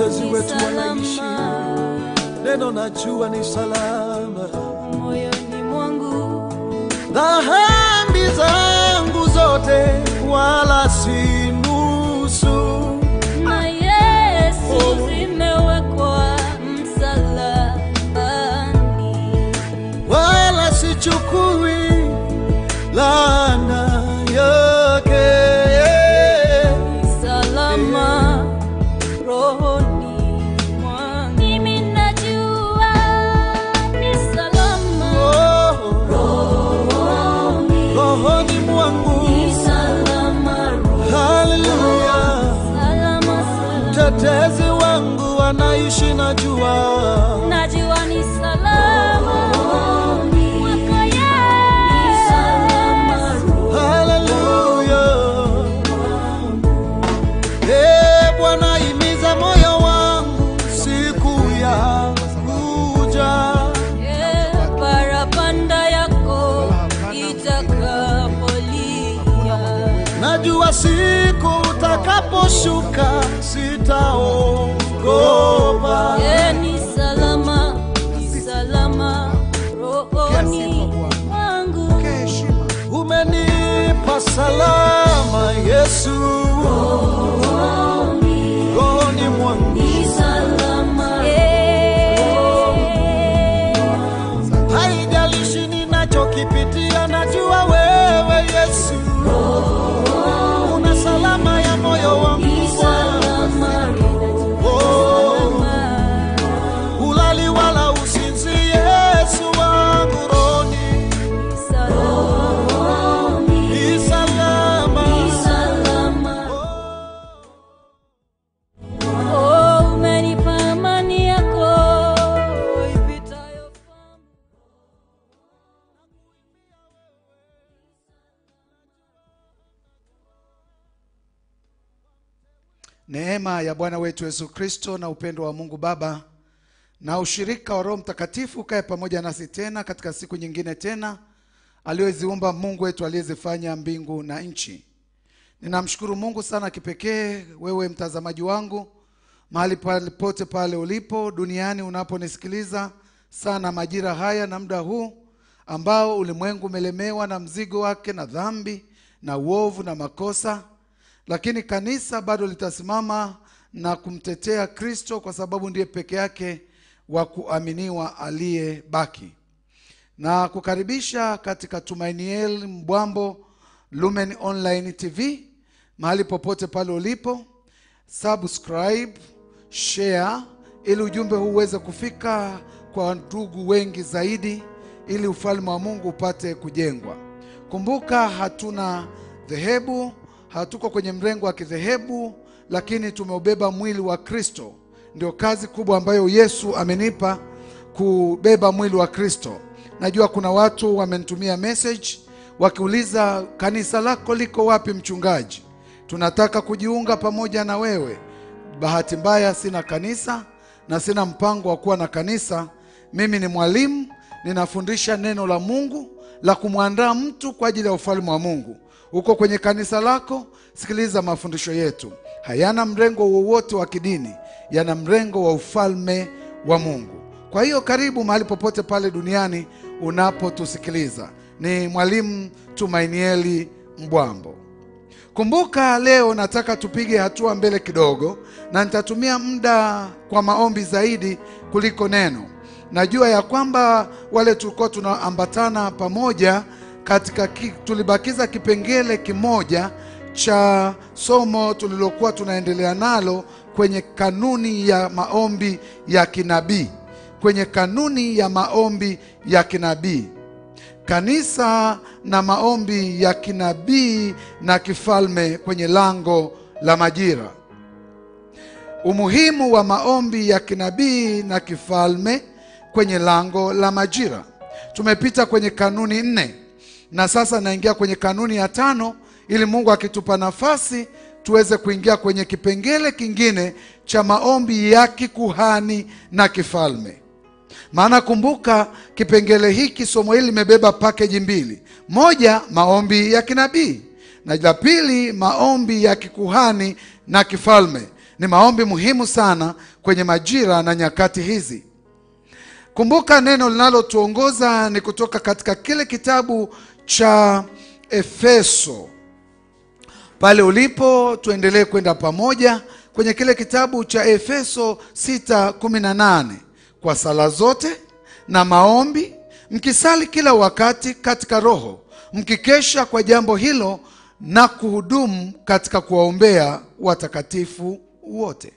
watetezi ni wetu wanaishi, salama neno najua ni salama. moyoni mwangu Dhambi zangu zote wala si nusu, na Yesu zimewekwa msalabani. wala sichukui laana yake. Ni salama rohoni mwangu. Mimi najua ni salama Oh, rohoni. rohoni mwangu, Ni salama rohoni. haleluya. Salama, salama. Mtetezi wangu anaishi, najua Najua ni salama mwako Yesu. haleluya. Eh, Bwana imiza moyo wangu siku ya kuja, Eh, parapanda yako itakapolia. najua siku utakaposhuka sitaogopa. Eh, ni salama, ni salama rohoni mwangu. Umenipa salama Yesu, rohoni mwangu Ni salama. Eh, haijalishi ninachokipitia, najua wewe Yesu una salama ya moyo wangu ni salama Oh, rohoni. ulali wala usinzi, Yesu wangu roni Ni salama. ni salama. Ni salama. Oh, umenipa amani yako ipitayo fahamu. Neema ya Bwana wetu Yesu Kristo na upendo wa Mungu Baba na ushirika wa Roho Mtakatifu ukae pamoja nasi tena katika siku nyingine tena aliyoziumba Mungu wetu aliyezifanya mbingu na nchi. Ninamshukuru Mungu sana kipekee, wewe mtazamaji wangu, mahali palipote pale ulipo duniani unaponisikiliza sana majira haya na muda huu ambao ulimwengu umelemewa na mzigo wake na dhambi na uovu na makosa lakini kanisa bado litasimama na kumtetea Kristo kwa sababu ndiye peke yake wa kuaminiwa aliyebaki. Na kukaribisha katika Tumainiel Mbwambo Lumen Online TV, mahali popote pale ulipo, subscribe, share ili ujumbe huu uweze kufika kwa ndugu wengi zaidi, ili ufalme wa Mungu upate kujengwa. Kumbuka hatuna dhehebu, hatuko kwenye mrengo wa kidhehebu, lakini tumeubeba mwili wa Kristo. Ndio kazi kubwa ambayo Yesu amenipa kubeba mwili wa Kristo. Najua kuna watu wamenitumia message wakiuliza kanisa lako liko wapi mchungaji? Tunataka kujiunga pamoja na wewe. Bahati mbaya sina kanisa na sina mpango wa kuwa na kanisa. Mimi ni mwalimu, ninafundisha neno la Mungu la kumwandaa mtu kwa ajili ya ufalme wa Mungu. Uko kwenye kanisa lako, sikiliza mafundisho yetu. Hayana mrengo wowote wa kidini, yana mrengo wa ufalme wa Mungu. Kwa hiyo karibu mahali popote pale duniani unapotusikiliza. Ni mwalimu Tumainieli Mbwambo. Kumbuka leo nataka tupige hatua mbele kidogo, na nitatumia muda kwa maombi zaidi kuliko neno. Najua ya kwamba wale tulikuwa tunaambatana pamoja katika ki, tulibakiza kipengele kimoja cha somo tulilokuwa tunaendelea nalo kwenye kanuni ya maombi ya kinabii, kwenye kanuni ya maombi ya kinabii kanisa na maombi ya kinabii na kifalme kwenye lango la majira. Umuhimu wa maombi ya kinabii na kifalme kwenye lango la majira. Tumepita kwenye kanuni nne na sasa naingia kwenye kanuni ya tano, ili Mungu akitupa nafasi tuweze kuingia kwenye kipengele kingine cha maombi ya kikuhani na kifalme. Maana kumbuka, kipengele hiki, somo hili limebeba pakeji mbili: moja, maombi ya kinabii, na la pili, maombi ya kikuhani na kifalme. ni maombi muhimu sana kwenye majira na nyakati hizi. Kumbuka neno linalotuongoza ni kutoka katika kile kitabu cha Efeso. Pale ulipo tuendelee kwenda pamoja kwenye kile kitabu cha Efeso 6:18 kwa sala zote na maombi mkisali kila wakati katika roho mkikesha kwa jambo hilo na kuhudumu katika kuwaombea watakatifu wote.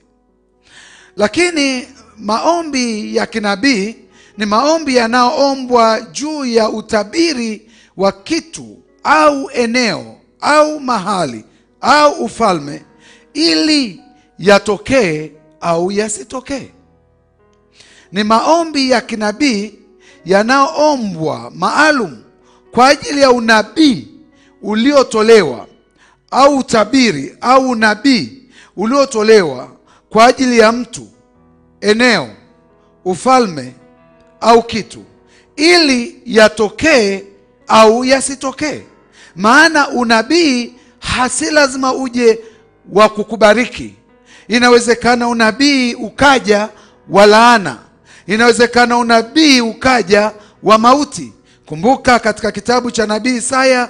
Lakini maombi ya kinabii ni maombi yanayoombwa juu ya utabiri wa kitu au eneo au mahali au ufalme ili yatokee au yasitokee. Ni maombi ya kinabii yanayoombwa maalum kwa ajili ya unabii uliotolewa au utabiri au unabii uliotolewa kwa ajili ya mtu, eneo, ufalme au kitu, ili yatokee au yasitokee. Maana unabii hasi lazima uje wa kukubariki. Inawezekana unabii ukaja wa laana, inawezekana unabii ukaja wa mauti. Kumbuka katika kitabu cha nabii Isaya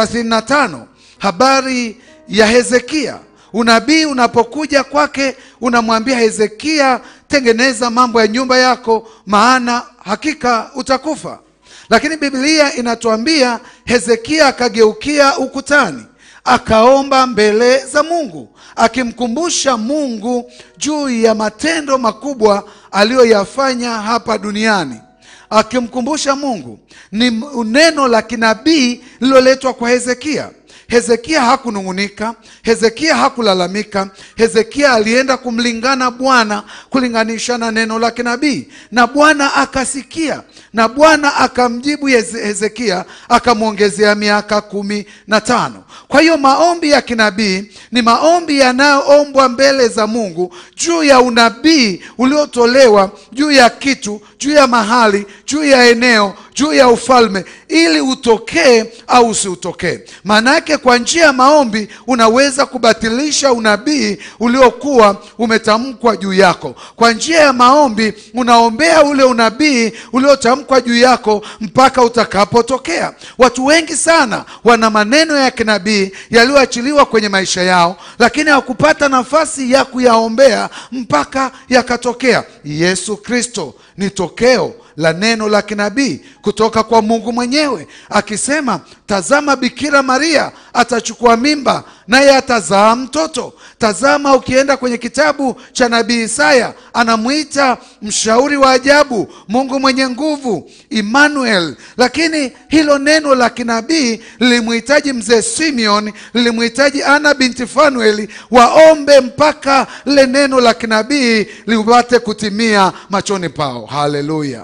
35 habari ya Hezekia. Unabii unapokuja kwake, unamwambia Hezekia, tengeneza mambo ya nyumba yako, maana hakika utakufa. Lakini Biblia inatuambia Hezekia akageukia ukutani, akaomba mbele za Mungu, akimkumbusha Mungu juu ya matendo makubwa aliyoyafanya hapa duniani akimkumbusha Mungu. Ni neno la kinabii lililoletwa kwa Hezekia. Hezekia hakunung'unika, Hezekia hakulalamika. Hezekia alienda kumlingana Bwana, kulinganisha na neno la kinabii, na Bwana akasikia, na Bwana akamjibu Heze- Hezekia, akamwongezea miaka kumi na tano. Kwa hiyo maombi ya kinabii ni maombi yanayoombwa mbele za Mungu juu ya unabii uliotolewa juu ya kitu, juu ya mahali, juu ya eneo, juu ya ufalme, ili utokee au usiutokee. Maana yake kwa njia ya maombi unaweza kubatilisha unabii uliokuwa umetamkwa juu yako. Kwa njia ya maombi unaombea ule unabii uliotamkwa juu yako mpaka utakapotokea. Watu wengi sana wana maneno ya kinabii yaliyoachiliwa kwenye maisha yao, lakini hawakupata nafasi ya kuyaombea mpaka yakatokea. Yesu Kristo ni tokeo la neno la kinabii kutoka kwa Mungu mwenyewe akisema, tazama Bikira Maria atachukua mimba naye atazaa mtoto. Tazama, ukienda kwenye kitabu cha nabii Isaya anamwita mshauri wa ajabu, Mungu mwenye nguvu, Emmanuel. Lakini hilo neno la kinabii lilimhitaji mzee Simeon, lilimhitaji Ana binti Fanueli waombe mpaka lile neno la kinabii lipate kutimia machoni pao. Haleluya!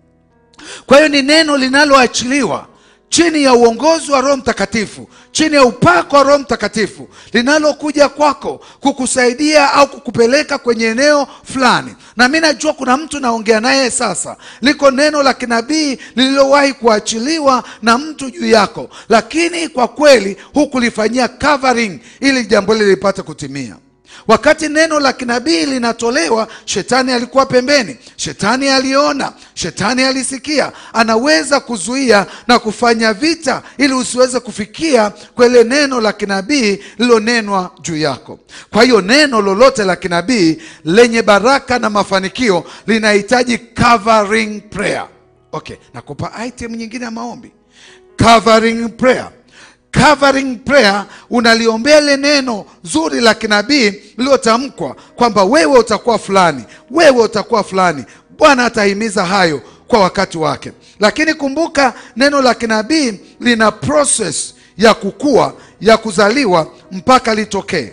Kwa hiyo ni neno linaloachiliwa chini ya uongozi wa Roho Mtakatifu, chini ya upako wa Roho Mtakatifu, linalokuja kwako kukusaidia au kukupeleka kwenye eneo fulani. Na mi najua kuna mtu naongea naye sasa, liko neno la kinabii lililowahi kuachiliwa na mtu juu yako, lakini kwa kweli hukulifanyia covering ili jambo hili lipate kutimia. Wakati neno la kinabii linatolewa, shetani alikuwa pembeni, shetani aliona, shetani alisikia. Anaweza kuzuia na kufanya vita ili usiweze kufikia kwele neno la kinabii lililonenwa juu yako. Kwa hiyo neno lolote la kinabii lenye baraka na mafanikio linahitaji covering prayer. Okay, nakupa item nyingine ya maombi, covering prayer covering prayer, unaliombea ile neno zuri la kinabii lililotamkwa kwamba wewe utakuwa fulani, wewe utakuwa fulani. Bwana atahimiza hayo kwa wakati wake, lakini kumbuka neno la kinabii lina process ya kukua, ya kuzaliwa mpaka litokee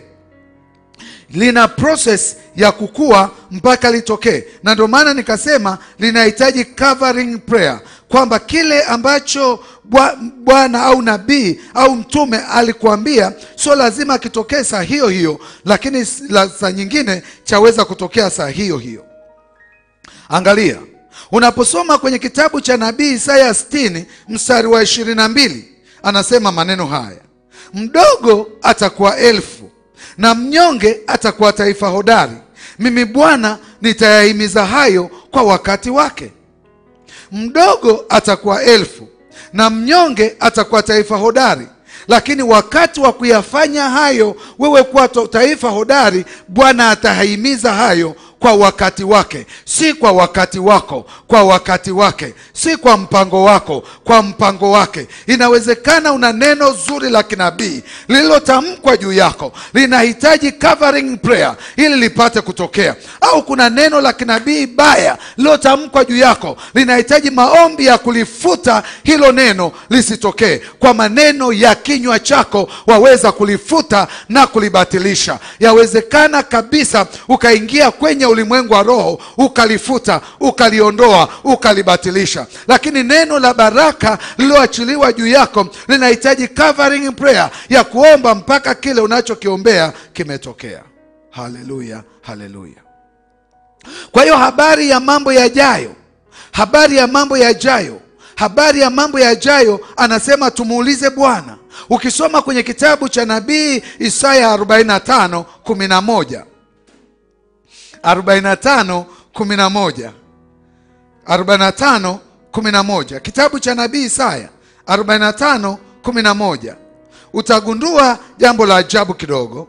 lina process ya kukua mpaka litokee, na ndio maana nikasema linahitaji covering prayer, kwamba kile ambacho Bwa- Bwana au nabii au mtume alikuambia sio lazima kitokee saa hiyo hiyo, lakini s- la- saa nyingine chaweza kutokea saa hiyo hiyo. Angalia, unaposoma kwenye kitabu cha nabii Isaya 60 mstari wa 22 anasema maneno haya, mdogo atakuwa elfu na mnyonge atakuwa taifa hodari. Mimi Bwana nitayahimiza hayo kwa wakati wake. Mdogo atakuwa elfu na mnyonge atakuwa taifa hodari. Lakini wakati wa kuyafanya hayo, wewe kuwa to- taifa hodari, Bwana atahimiza hayo kwa wakati wake, si kwa wakati wako, kwa wakati wake, si kwa mpango wako, kwa mpango wake. Inawezekana una neno zuri la kinabii lililotamkwa juu yako, linahitaji covering prayer ili lipate kutokea, au kuna neno la kinabii baya lililotamkwa juu yako, linahitaji maombi ya kulifuta hilo neno lisitokee. Kwa maneno ya kinywa chako waweza kulifuta na kulibatilisha. Yawezekana kabisa ukaingia kwenye ulimwengu wa roho ukalifuta, ukaliondoa, ukalibatilisha, lakini neno la baraka lililoachiliwa juu yako linahitaji covering prayer ya kuomba mpaka kile unachokiombea kimetokea. Haleluya, haleluya. Kwa hiyo habari ya mambo yajayo, habari ya mambo yajayo, habari ya mambo yajayo, anasema tumuulize Bwana. Ukisoma kwenye kitabu cha nabii Isaya 45 11 45 11 45 11 kitabu cha nabii Isaya 45 11 utagundua jambo la ajabu kidogo.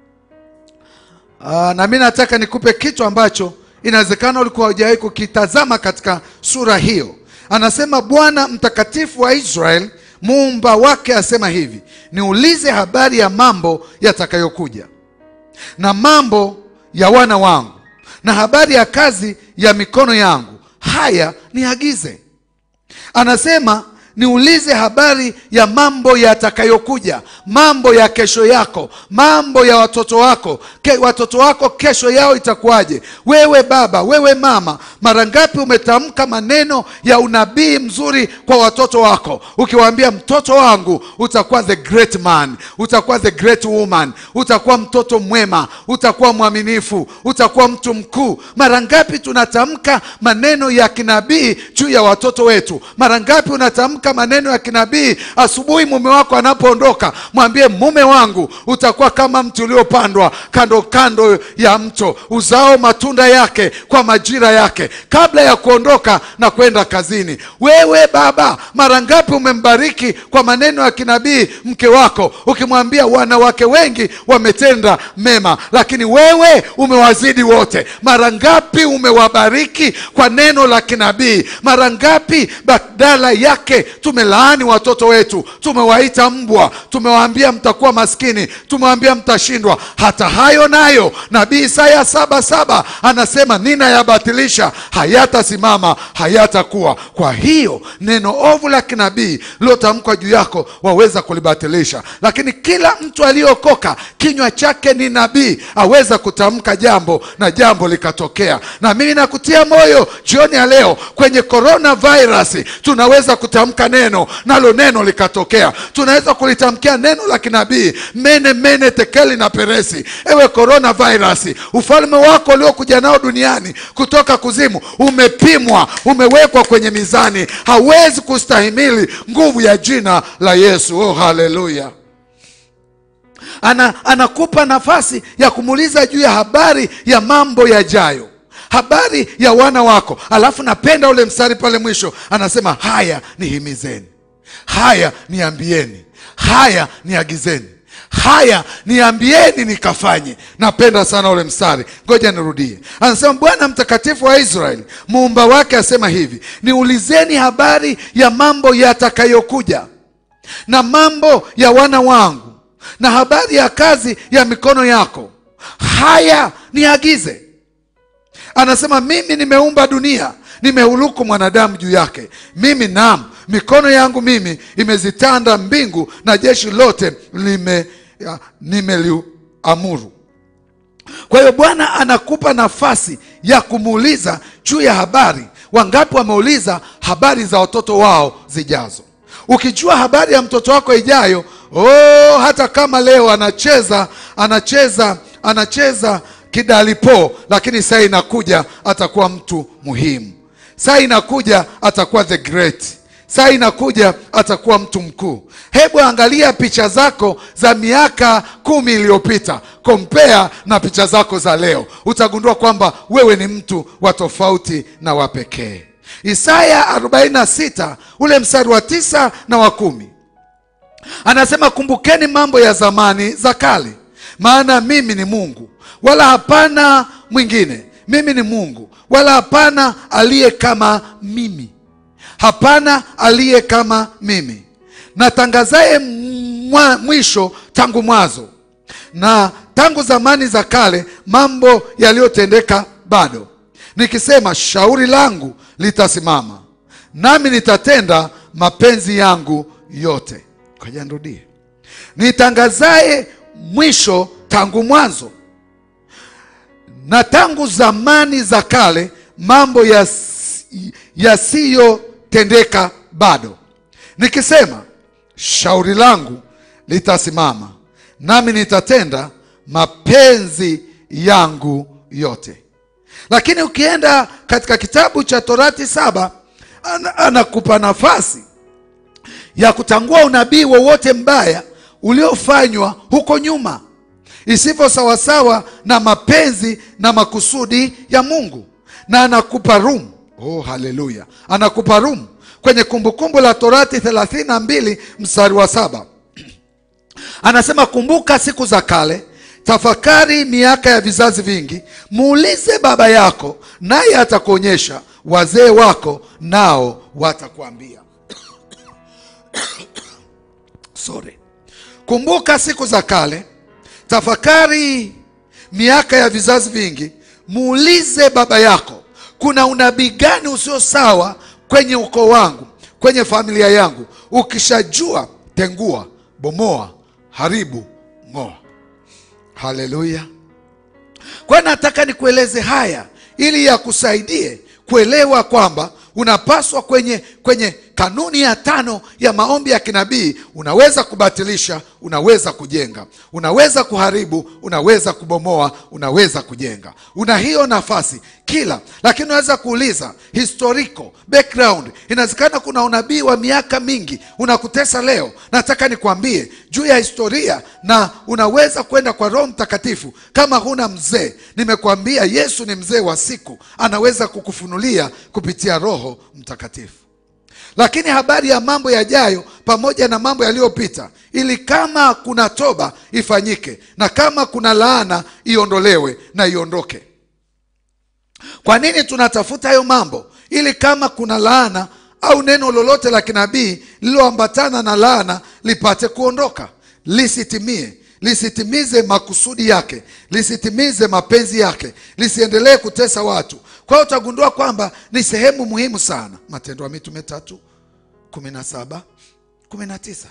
Aa, na mi nataka nikupe kitu ambacho inawezekana ulikuwa hujawahi kukitazama katika sura hiyo. Anasema Bwana mtakatifu wa Israel muumba wake asema hivi, niulize habari ya mambo yatakayokuja na mambo ya wana wangu na habari ya kazi ya mikono yangu, haya niagize. Anasema niulize habari ya mambo yatakayokuja, mambo ya kesho yako, mambo ya watoto wako ke, watoto wako kesho yao itakuwaje? Wewe baba, wewe mama, mara ngapi umetamka maneno ya unabii mzuri kwa watoto wako, ukiwaambia mtoto wangu utakuwa the great man, utakuwa the great woman, utakuwa mtoto mwema, utakuwa mwaminifu, utakuwa mtu mkuu. Mara ngapi tunatamka maneno ya kinabii juu ya watoto wetu? Mara ngapi unatamka maneno ya kinabii asubuhi mume wako anapoondoka, mwambie mume wangu utakuwa kama mti uliopandwa kando kando ya mto, uzao matunda yake kwa majira yake, kabla ya kuondoka na kwenda kazini. Wewe baba, mara ngapi umembariki kwa maneno ya kinabii mke wako, ukimwambia wanawake wengi wametenda mema, lakini wewe umewazidi wote. Mara ngapi umewabariki kwa neno la kinabii? Mara ngapi badala yake tumelaani watoto wetu, tumewaita mbwa, tumewaambia mtakuwa maskini, tumewaambia mtashindwa. Hata hayo nayo nabii Isaya saba saba anasema ninayabatilisha, hayatasimama, hayatakuwa. Kwa hiyo neno ovu la kinabii lilotamkwa juu yako waweza kulibatilisha, lakini kila mtu aliyokoka kinywa chake ni nabii, aweza kutamka jambo na jambo likatokea. Na mimi nakutia moyo jioni ya leo, kwenye coronavirus tunaweza kutamka neno nalo neno likatokea. Tunaweza kulitamkia neno la kinabii mene mene tekeli na peresi. Ewe coronavirus, ufalme wako uliokuja nao duniani kutoka kuzimu umepimwa, umewekwa kwenye mizani, hawezi kustahimili nguvu ya jina la Yesu. Oh, haleluya! Ana, anakupa nafasi ya kumuuliza juu ya habari ya mambo yajayo habari ya wana wako. Alafu napenda ule mstari pale mwisho, anasema haya nihimizeni, haya niambieni, haya niagizeni, haya niambieni nikafanye. Napenda sana ule mstari, ngoja nirudie. Anasema Bwana mtakatifu wa Israeli muumba wake asema hivi, niulizeni habari ya mambo yatakayokuja na mambo ya wana wangu na habari ya kazi ya mikono yako, haya niagize. Anasema mimi nimeumba dunia, nimehuluku mwanadamu juu yake. Mimi naam, mikono yangu mimi imezitanda mbingu na jeshi lote lime ya, nimeliamuru. Kwa hiyo Bwana anakupa nafasi ya kumuuliza juu ya habari. Wangapi wameuliza habari za watoto wao zijazo? Ukijua habari ya mtoto wako ijayo, oh, hata kama leo anacheza anacheza anacheza kidalipo, lakini saa inakuja atakuwa mtu muhimu. Saa inakuja atakuwa the great. saa inakuja atakuwa mtu mkuu hebu angalia picha zako za miaka kumi iliyopita kompea na picha zako za leo utagundua kwamba wewe ni mtu wa tofauti na wa pekee isaya 46 ule mstari wa tisa na wa kumi anasema kumbukeni mambo ya zamani za kale maana mimi ni mungu wala hapana mwingine mimi ni mungu wala hapana aliye kama mimi hapana aliye kama mimi natangazaye mwa- mwisho tangu mwanzo na tangu zamani za kale mambo yaliyotendeka bado nikisema shauri langu litasimama nami nitatenda mapenzi yangu yote koja nirudie nitangazaye mwisho tangu mwanzo na tangu zamani za kale mambo yas- yasiyotendeka bado nikisema shauri langu litasimama nami nitatenda mapenzi yangu yote lakini ukienda katika kitabu cha torati saba ana- anakupa nafasi ya kutangua unabii wowote mbaya uliofanywa huko nyuma isivyo sawasawa na mapenzi na makusudi ya mungu na anakupa rum oh haleluya anakupa rum kwenye kumbukumbu la torati 32 mstari wa saba anasema kumbuka siku za kale tafakari miaka ya vizazi vingi muulize baba yako naye atakuonyesha wazee wako nao watakuambia sorry kumbuka siku za kale tafakari miaka ya vizazi vingi muulize baba yako kuna unabii gani usio sawa kwenye ukoo wangu kwenye familia yangu ukishajua tengua bomoa haribu ng'oa haleluya kwa hiyo nataka nikueleze haya ili yakusaidie kuelewa kwamba unapaswa kwenye kwenye kanuni ya tano ya maombi ya kinabii unaweza kubatilisha unaweza kujenga unaweza kuharibu unaweza kubomoa unaweza kujenga una hiyo nafasi kila lakini unaweza kuuliza historical background inawezekana kuna unabii wa miaka mingi unakutesa leo nataka nikwambie juu ya historia na unaweza kwenda kwa roho mtakatifu kama huna mzee nimekwambia yesu ni mzee wa siku anaweza kukufunulia kupitia roho mtakatifu lakini habari ya mambo yajayo pamoja na mambo yaliyopita ili kama kuna toba ifanyike na kama kuna laana iondolewe na iondoke kwa nini tunatafuta hayo mambo ili kama kuna laana au neno lolote la kinabii lililoambatana na laana lipate kuondoka lisitimie lisitimize makusudi yake lisitimize mapenzi yake lisiendelee kutesa watu kwa hiyo utagundua kwamba ni sehemu muhimu sana matendo ya mitume tatu kumi na saba kumi na tisa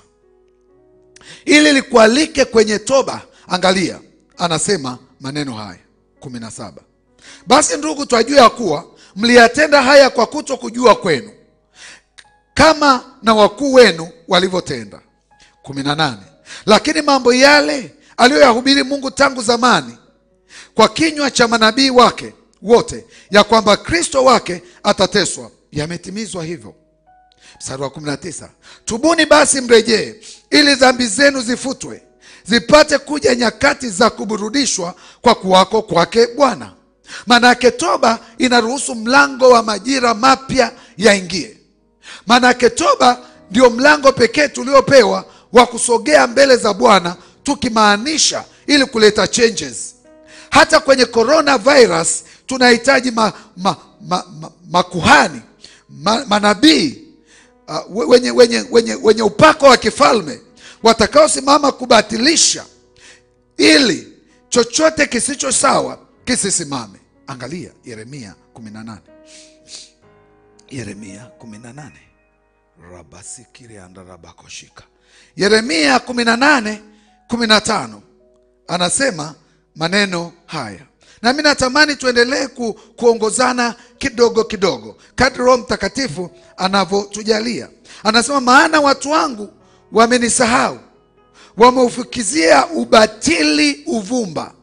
ili likualike kwenye toba angalia anasema maneno haya kumi na saba basi ndugu twajua ya kuwa mliyatenda haya kwa kuto kujua kwenu kama na wakuu wenu walivyotenda kumi na nane lakini mambo yale aliyoyahubiri mungu tangu zamani kwa kinywa cha manabii wake wote ya kwamba kristo wake atateswa yametimizwa hivyo mstari wa 19 tubuni basi mrejee ili dhambi zenu zifutwe zipate kuja nyakati za kuburudishwa kwa kuwako kwake bwana maanake toba inaruhusu mlango wa majira mapya yaingie maanake toba ndio mlango pekee tuliopewa wa kusogea mbele za bwana tukimaanisha ili kuleta changes hata kwenye coronavirus tunahitaji ma, ma, ma, ma, makuhani ma, manabii uh, we- wenye, wenye, wenye, wenye upako wa kifalme watakaosimama kubatilisha ili chochote kisicho sawa kisisimame angalia yeremia 18 yeremia 18 rabasikireandarabakoshika yeremia 18 15 anasema maneno haya nami natamani tuendelee ku, kuongozana kidogo kidogo kadri roho mtakatifu anavyotujalia anasema maana watu wangu wamenisahau wameufukizia ubatili uvumba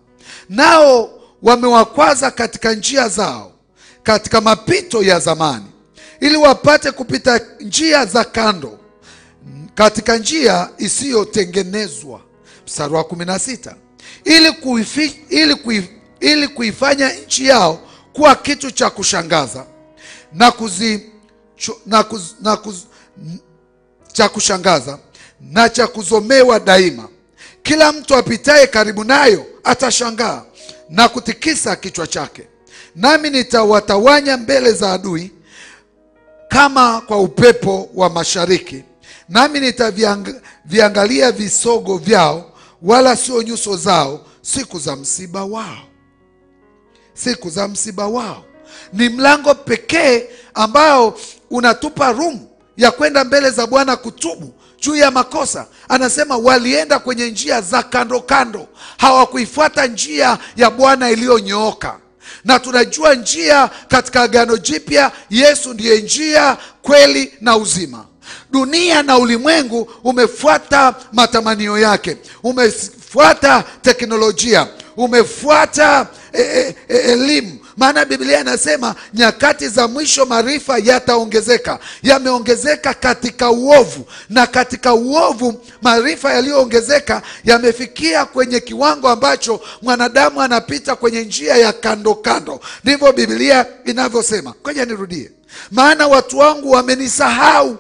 nao wamewakwaza katika njia zao katika mapito ya zamani ili wapate kupita njia za kando katika njia isiyotengenezwa mstari wa kumi na sita ili, kuifi, ili, kuif, ili kuifanya nchi yao kuwa kitu cha kushangaza na kuzi, cho, na kuz, na kuz, n- cha kushangaza na cha kuzomewa daima kila mtu apitaye karibu nayo atashangaa na kutikisa kichwa chake nami nitawatawanya mbele za adui kama kwa upepo wa mashariki nami nitaviangalia visogo vyao wala sio nyuso zao siku za msiba wao siku za msiba wao ni mlango pekee ambao unatupa room ya kwenda mbele za bwana kutubu juu ya makosa anasema walienda kwenye njia za kando kando hawakuifuata njia ya bwana iliyonyooka na tunajua njia katika agano jipya yesu ndiye njia kweli na uzima dunia na ulimwengu umefuata matamanio yake umefuata teknolojia umefuata e, e, e, elimu maana biblia inasema nyakati za mwisho maarifa yataongezeka yameongezeka katika uovu na katika uovu maarifa yaliyoongezeka yamefikia kwenye kiwango ambacho mwanadamu anapita kwenye njia ya kando kando ndivyo biblia inavyosema koja nirudie maana watu wangu wamenisahau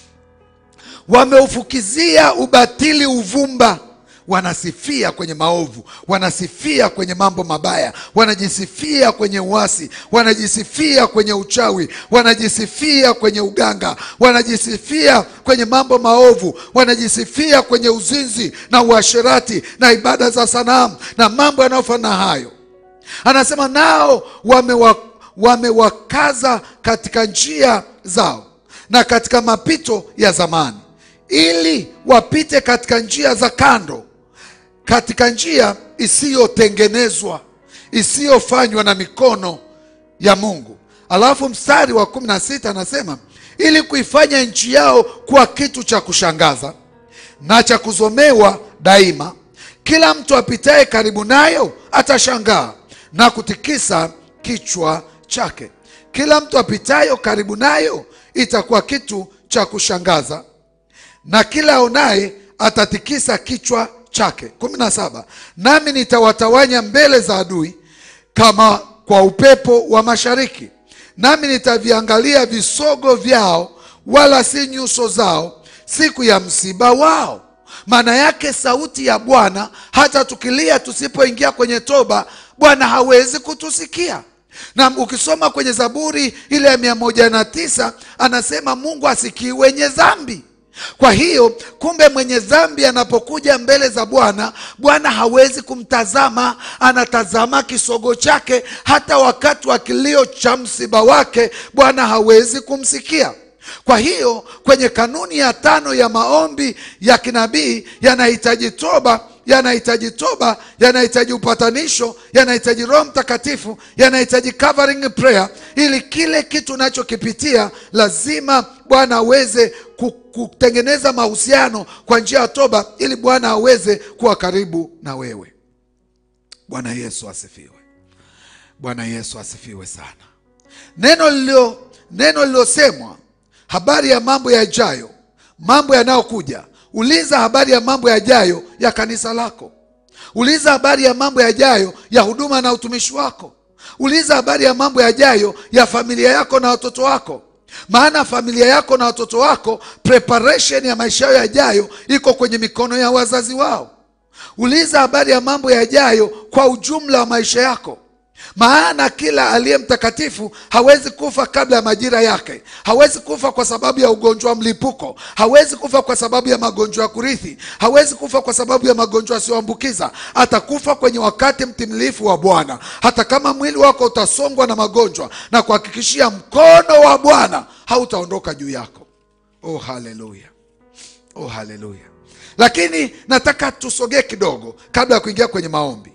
wameufukizia ubatili uvumba wanasifia kwenye maovu wanasifia kwenye mambo mabaya wanajisifia kwenye uasi wanajisifia kwenye uchawi wanajisifia kwenye uganga wanajisifia kwenye mambo maovu wanajisifia kwenye uzinzi na uasherati na ibada za sanamu na mambo yanayofanana hayo anasema nao wamewa, wamewakaza katika njia zao na katika mapito ya zamani ili wapite katika njia za kando katika njia isiyotengenezwa isiyofanywa na mikono ya mungu alafu mstari wa kumi na sita anasema ili kuifanya nchi yao kuwa kitu cha kushangaza na cha kuzomewa daima kila mtu apitaye karibu nayo atashangaa na kutikisa kichwa chake kila mtu apitayo karibu nayo itakuwa kitu cha kushangaza na kila aonaye atatikisa kichwa chake kumi na saba nami nitawatawanya mbele za adui kama kwa upepo wa mashariki nami nitaviangalia visogo vyao wala si nyuso zao siku ya msiba wao maana yake sauti ya bwana hata tukilia tusipoingia kwenye toba bwana hawezi kutusikia na ukisoma kwenye zaburi ile ya mia moja na tisa anasema mungu asikii wenye dhambi kwa hiyo kumbe mwenye dhambi anapokuja mbele za bwana bwana hawezi kumtazama anatazama kisogo chake hata wakati wa kilio cha msiba wake bwana hawezi kumsikia kwa hiyo kwenye kanuni ya tano ya maombi ya kinabii yanahitaji toba yanahitaji toba yanahitaji upatanisho yanahitaji roho mtakatifu yanahitaji covering prayer ili kile kitu unachokipitia lazima bwana aweze ku- kutengeneza mahusiano kwa njia ya toba ili bwana aweze kuwa karibu na wewe bwana yesu asifiwe bwana yesu asifiwe sana neno lilio neno lililosemwa habari ya mambo yajayo mambo yanayokuja uliza habari ya mambo yajayo ya kanisa lako uliza habari ya mambo yajayo ya huduma na utumishi wako uliza habari ya mambo yajayo ya familia yako na watoto wako maana familia yako na watoto wako preparation ya maisha yao yajayo iko kwenye mikono ya wazazi wao uliza habari ya mambo yajayo kwa ujumla wa maisha yako maana kila aliye mtakatifu hawezi kufa kabla ya majira yake hawezi kufa kwa sababu ya ugonjwa wa mlipuko hawezi kufa kwa sababu ya magonjwa ya kurithi hawezi kufa kwa sababu ya magonjwa yasiyoambukiza atakufa kwenye wakati mtimilifu wa bwana hata kama mwili wako utasongwa na magonjwa na kuhakikishia mkono wa bwana hautaondoka juu yako oh haleluya oh haleluya lakini nataka tusogee kidogo kabla ya kuingia kwenye maombi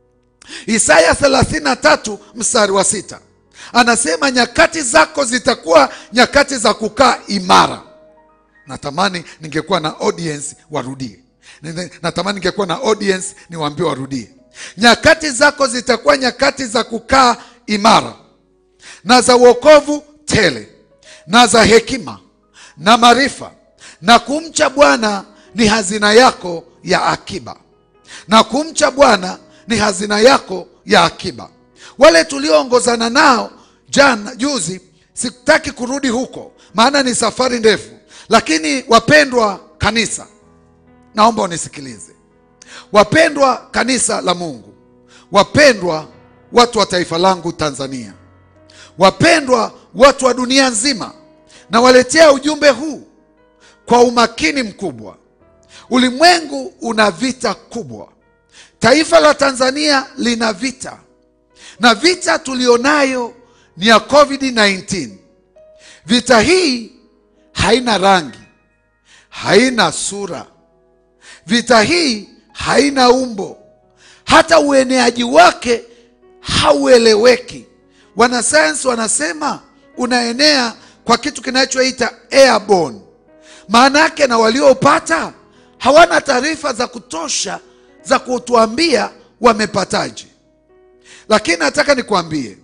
isaya 33 mstari wa sita anasema nyakati zako zitakuwa nyakati za kukaa imara natamani ningekuwa na audience warudie Nine- natamani ningekuwa na audience niwaambie warudie nyakati zako zitakuwa nyakati za kukaa imara na za uokovu tele na za hekima na maarifa, na kumcha Bwana ni hazina yako ya akiba, na kumcha Bwana ni hazina yako ya akiba. Wale tulioongozana nao jana juzi, sitaki kurudi huko, maana ni safari ndefu, lakini wapendwa kanisa, naomba unisikilize. Wapendwa kanisa la Mungu, wapendwa watu wa taifa langu Tanzania, wapendwa watu wa dunia nzima, nawaletea ujumbe huu kwa umakini mkubwa. Ulimwengu una vita kubwa, taifa la Tanzania lina vita, na vita tulionayo ni ya COVID-19. Vita hii haina rangi, haina sura, vita hii haina umbo, hata ueneaji wake haueleweki. Wanasayansi wanasema unaenea kwa kitu kinachoita airborne. Maana yake na waliopata hawana taarifa za kutosha za kutuambia wamepataje, lakini nataka nikwambie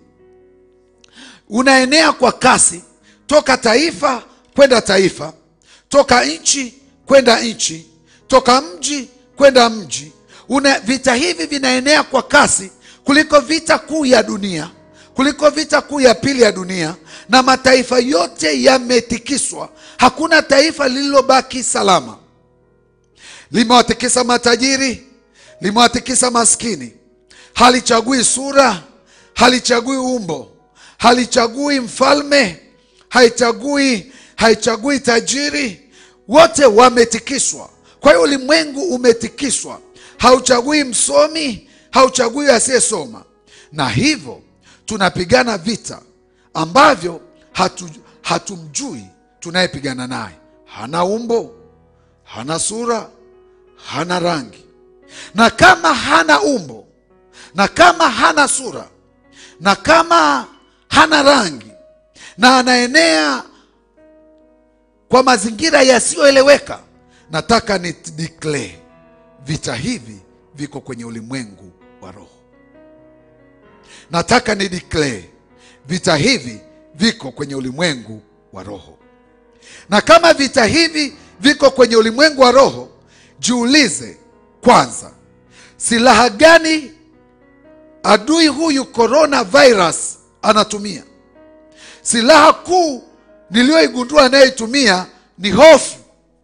unaenea kwa kasi toka taifa kwenda taifa, toka nchi kwenda nchi, toka mji kwenda mji. Una, vita hivi vinaenea kwa kasi kuliko vita kuu ya dunia, kuliko vita kuu ya pili ya dunia, na mataifa yote yametikiswa. Hakuna taifa lililobaki salama. Limewatikisa matajiri, limewatikisa maskini, halichagui sura, halichagui umbo, halichagui mfalme, haichagui haichagui tajiri, wote wametikiswa. Kwa hiyo ulimwengu umetikiswa, hauchagui msomi, hauchagui asiyesoma, na hivyo tunapigana vita ambavyo hatu, hatumjui tunayepigana naye. Hana umbo, hana sura, hana rangi, na kama hana umbo na kama hana sura na kama hana rangi na anaenea kwa mazingira yasiyoeleweka, nataka ni declare vita hivi viko kwenye ulimwengu wa roho. Nataka ni declare vita hivi viko kwenye ulimwengu wa roho, na kama vita hivi viko kwenye ulimwengu wa roho, jiulize kwanza, silaha gani adui huyu coronavirus anatumia? Silaha kuu niliyoigundua anayoitumia ni hofu.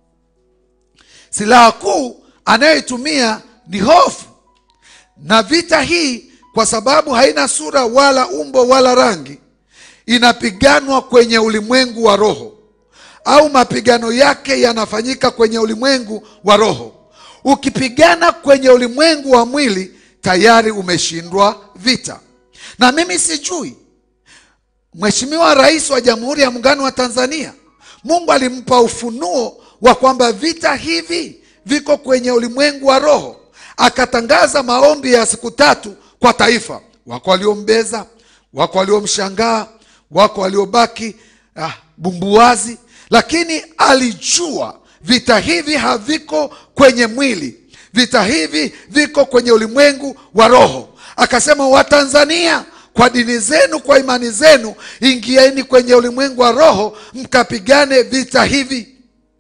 Silaha kuu anayoitumia ni hofu, na vita hii kwa sababu haina sura wala umbo wala rangi, inapiganwa kwenye ulimwengu wa roho, au mapigano yake yanafanyika kwenye ulimwengu wa roho. Ukipigana kwenye ulimwengu wa mwili, tayari umeshindwa vita. Na mimi sijui Mheshimiwa Rais wa Jamhuri ya Muungano wa Tanzania, Mungu alimpa ufunuo wa kwamba vita hivi viko kwenye ulimwengu wa roho, akatangaza maombi ya siku tatu kwa taifa. Wako waliombeza, wako waliomshangaa, wako waliobaki ah, bumbuazi, lakini alijua vita hivi haviko kwenye mwili, vita hivi viko kwenye ulimwengu wa roho. Akasema, Watanzania kwa dini zenu, kwa imani zenu, ingieni kwenye ulimwengu wa roho mkapigane vita hivi.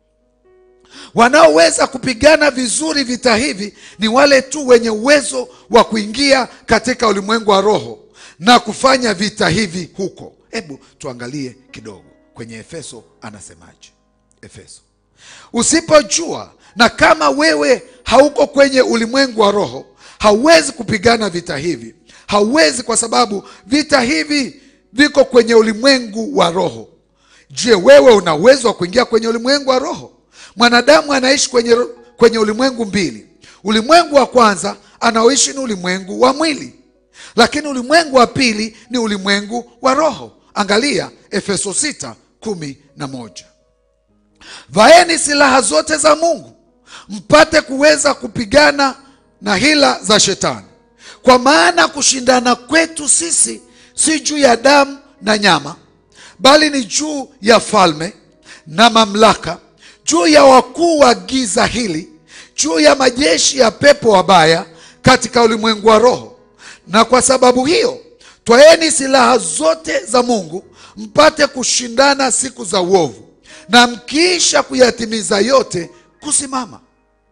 Wanaoweza kupigana vizuri vita hivi ni wale tu wenye uwezo wa kuingia katika ulimwengu wa roho na kufanya vita hivi huko. Hebu tuangalie kidogo kwenye Efeso, anasemaje? Efeso, usipojua na kama wewe hauko kwenye ulimwengu wa roho, hauwezi kupigana vita hivi hauwezi kwa sababu vita hivi viko kwenye ulimwengu wa roho. Je, wewe una uwezo wa kuingia kwenye ulimwengu wa roho? Mwanadamu anaishi kwenye, kwenye ulimwengu mbili. Ulimwengu wa kwanza anaoishi ni ulimwengu wa mwili, lakini ulimwengu wa pili ni ulimwengu wa roho. Angalia Efeso sita kumi na moja vaeni silaha zote za Mungu mpate kuweza kupigana na hila za shetani kwa maana kushindana kwetu sisi si juu ya damu na nyama, bali ni juu ya falme na mamlaka, juu ya wakuu wa giza hili, juu ya majeshi ya pepo wabaya katika ulimwengu wa roho. Na kwa sababu hiyo twaeni silaha zote za mungu mpate kushindana siku za uovu na mkiisha kuyatimiza yote kusimama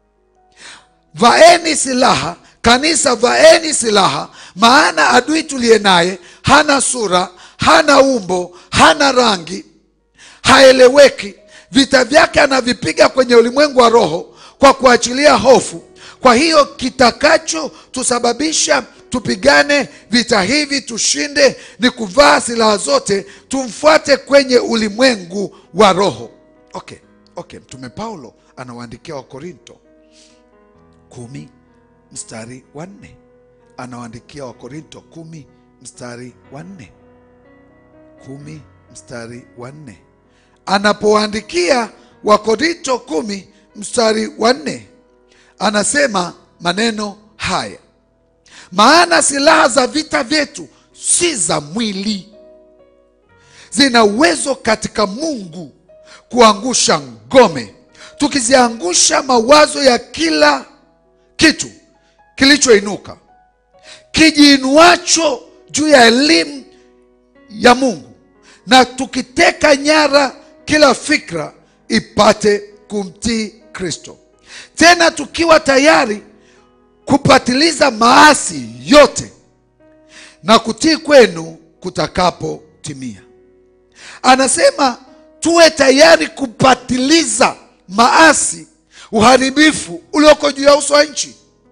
vaeni silaha kanisa vaeni silaha maana adui tuliye naye hana sura hana umbo hana rangi haeleweki vita vyake anavipiga kwenye ulimwengu wa roho kwa kuachilia hofu kwa hiyo kitakacho tusababisha tupigane vita hivi tushinde ni kuvaa silaha zote tumfuate kwenye ulimwengu wa roho okay okay mtume paulo anawaandikia wakorinto kumi mstari wa nne anawaandikia wakorinto kumi mstari wa nne kumi mstari wa nne anapowaandikia wakorinto kumi mstari wa nne anasema maneno haya maana silaha za vita vyetu si za mwili zina uwezo katika mungu kuangusha ngome tukiziangusha mawazo ya kila kitu kilichoinuka kijiinuacho juu ya elimu ya mungu na tukiteka nyara kila fikra ipate kumtii kristo tena tukiwa tayari kupatiliza maasi yote na kutii kwenu kutakapotimia anasema tuwe tayari kupatiliza maasi uharibifu ulioko juu ya uso wa nchi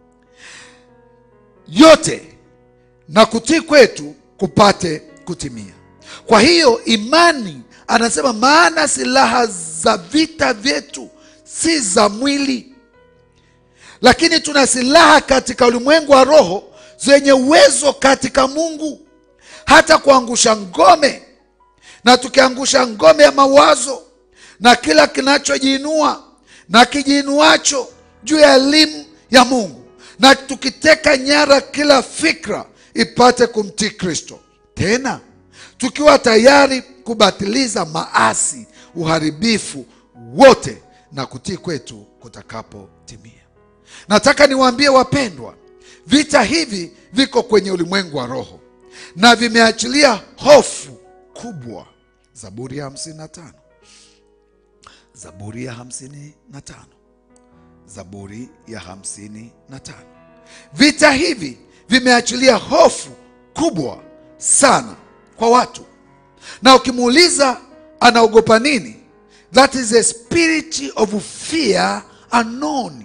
yote na kutii kwetu kupate kutimia kwa hiyo imani anasema maana silaha za vita vyetu si za mwili lakini tuna silaha katika ulimwengu wa roho zenye uwezo katika mungu hata kuangusha ngome na tukiangusha ngome ya mawazo na kila kinachojiinua na kijiinuacho juu ya elimu ya mungu na tukiteka nyara kila fikra ipate kumtii kristo tena tukiwa tayari kubatiliza maasi uharibifu wote na kutii kwetu kutakapotimia nataka niwaambie wapendwa vita hivi viko kwenye ulimwengu wa roho na vimeachilia hofu kubwa zaburi ya hamsini na tano zaburi ya hamsini na tano zaburi ya hamsini na tano vita hivi vimeachilia hofu kubwa sana kwa watu na ukimuuliza anaogopa nini that is a spirit of fear unknown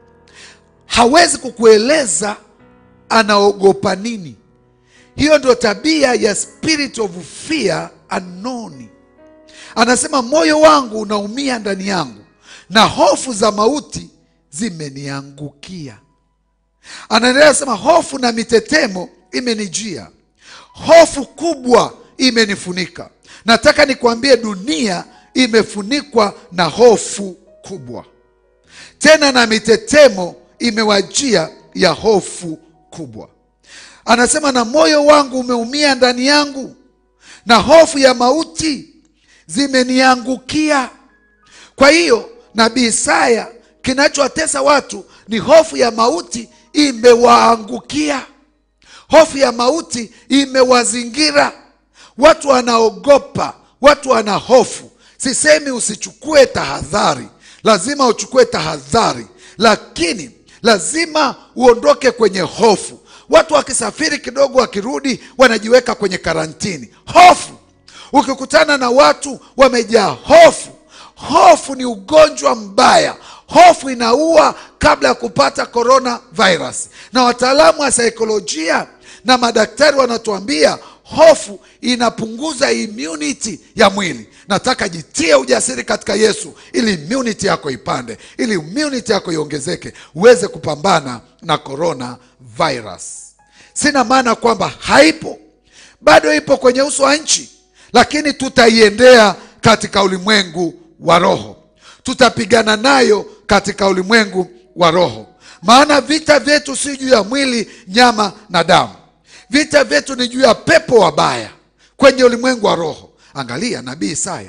hawezi kukueleza anaogopa nini hiyo ndio tabia ya spirit of fear unknown anasema moyo wangu unaumia ndani yangu na hofu za mauti zimeniangukia anaendelea sema hofu na mitetemo imenijia hofu kubwa imenifunika nataka nikwambie dunia imefunikwa na hofu kubwa tena na mitetemo imewajia ya hofu kubwa anasema na moyo wangu umeumia ndani yangu na hofu ya mauti zimeniangukia kwa hiyo nabii isaya kinachowatesa watu ni hofu ya mauti imewaangukia hofu ya mauti imewazingira watu wanaogopa watu wana hofu sisemi usichukue tahadhari lazima uchukue tahadhari lakini lazima uondoke kwenye hofu watu wakisafiri kidogo wakirudi wanajiweka kwenye karantini hofu ukikutana na watu wamejaa hofu hofu ni ugonjwa mbaya hofu inaua kabla ya kupata corona virus na wataalamu wa saikolojia na madaktari wanatuambia hofu inapunguza immunity ya mwili nataka jitie ujasiri katika yesu ili immunity yako ipande ili immunity yako iongezeke uweze kupambana na corona virus sina maana kwamba haipo bado ipo kwenye uso wa nchi lakini tutaiendea katika ulimwengu wa roho tutapigana nayo katika ulimwengu wa roho maana vita vyetu si juu ya mwili nyama na damu vita vyetu ni juu ya pepo wabaya kwenye ulimwengu wa roho angalia nabii isaya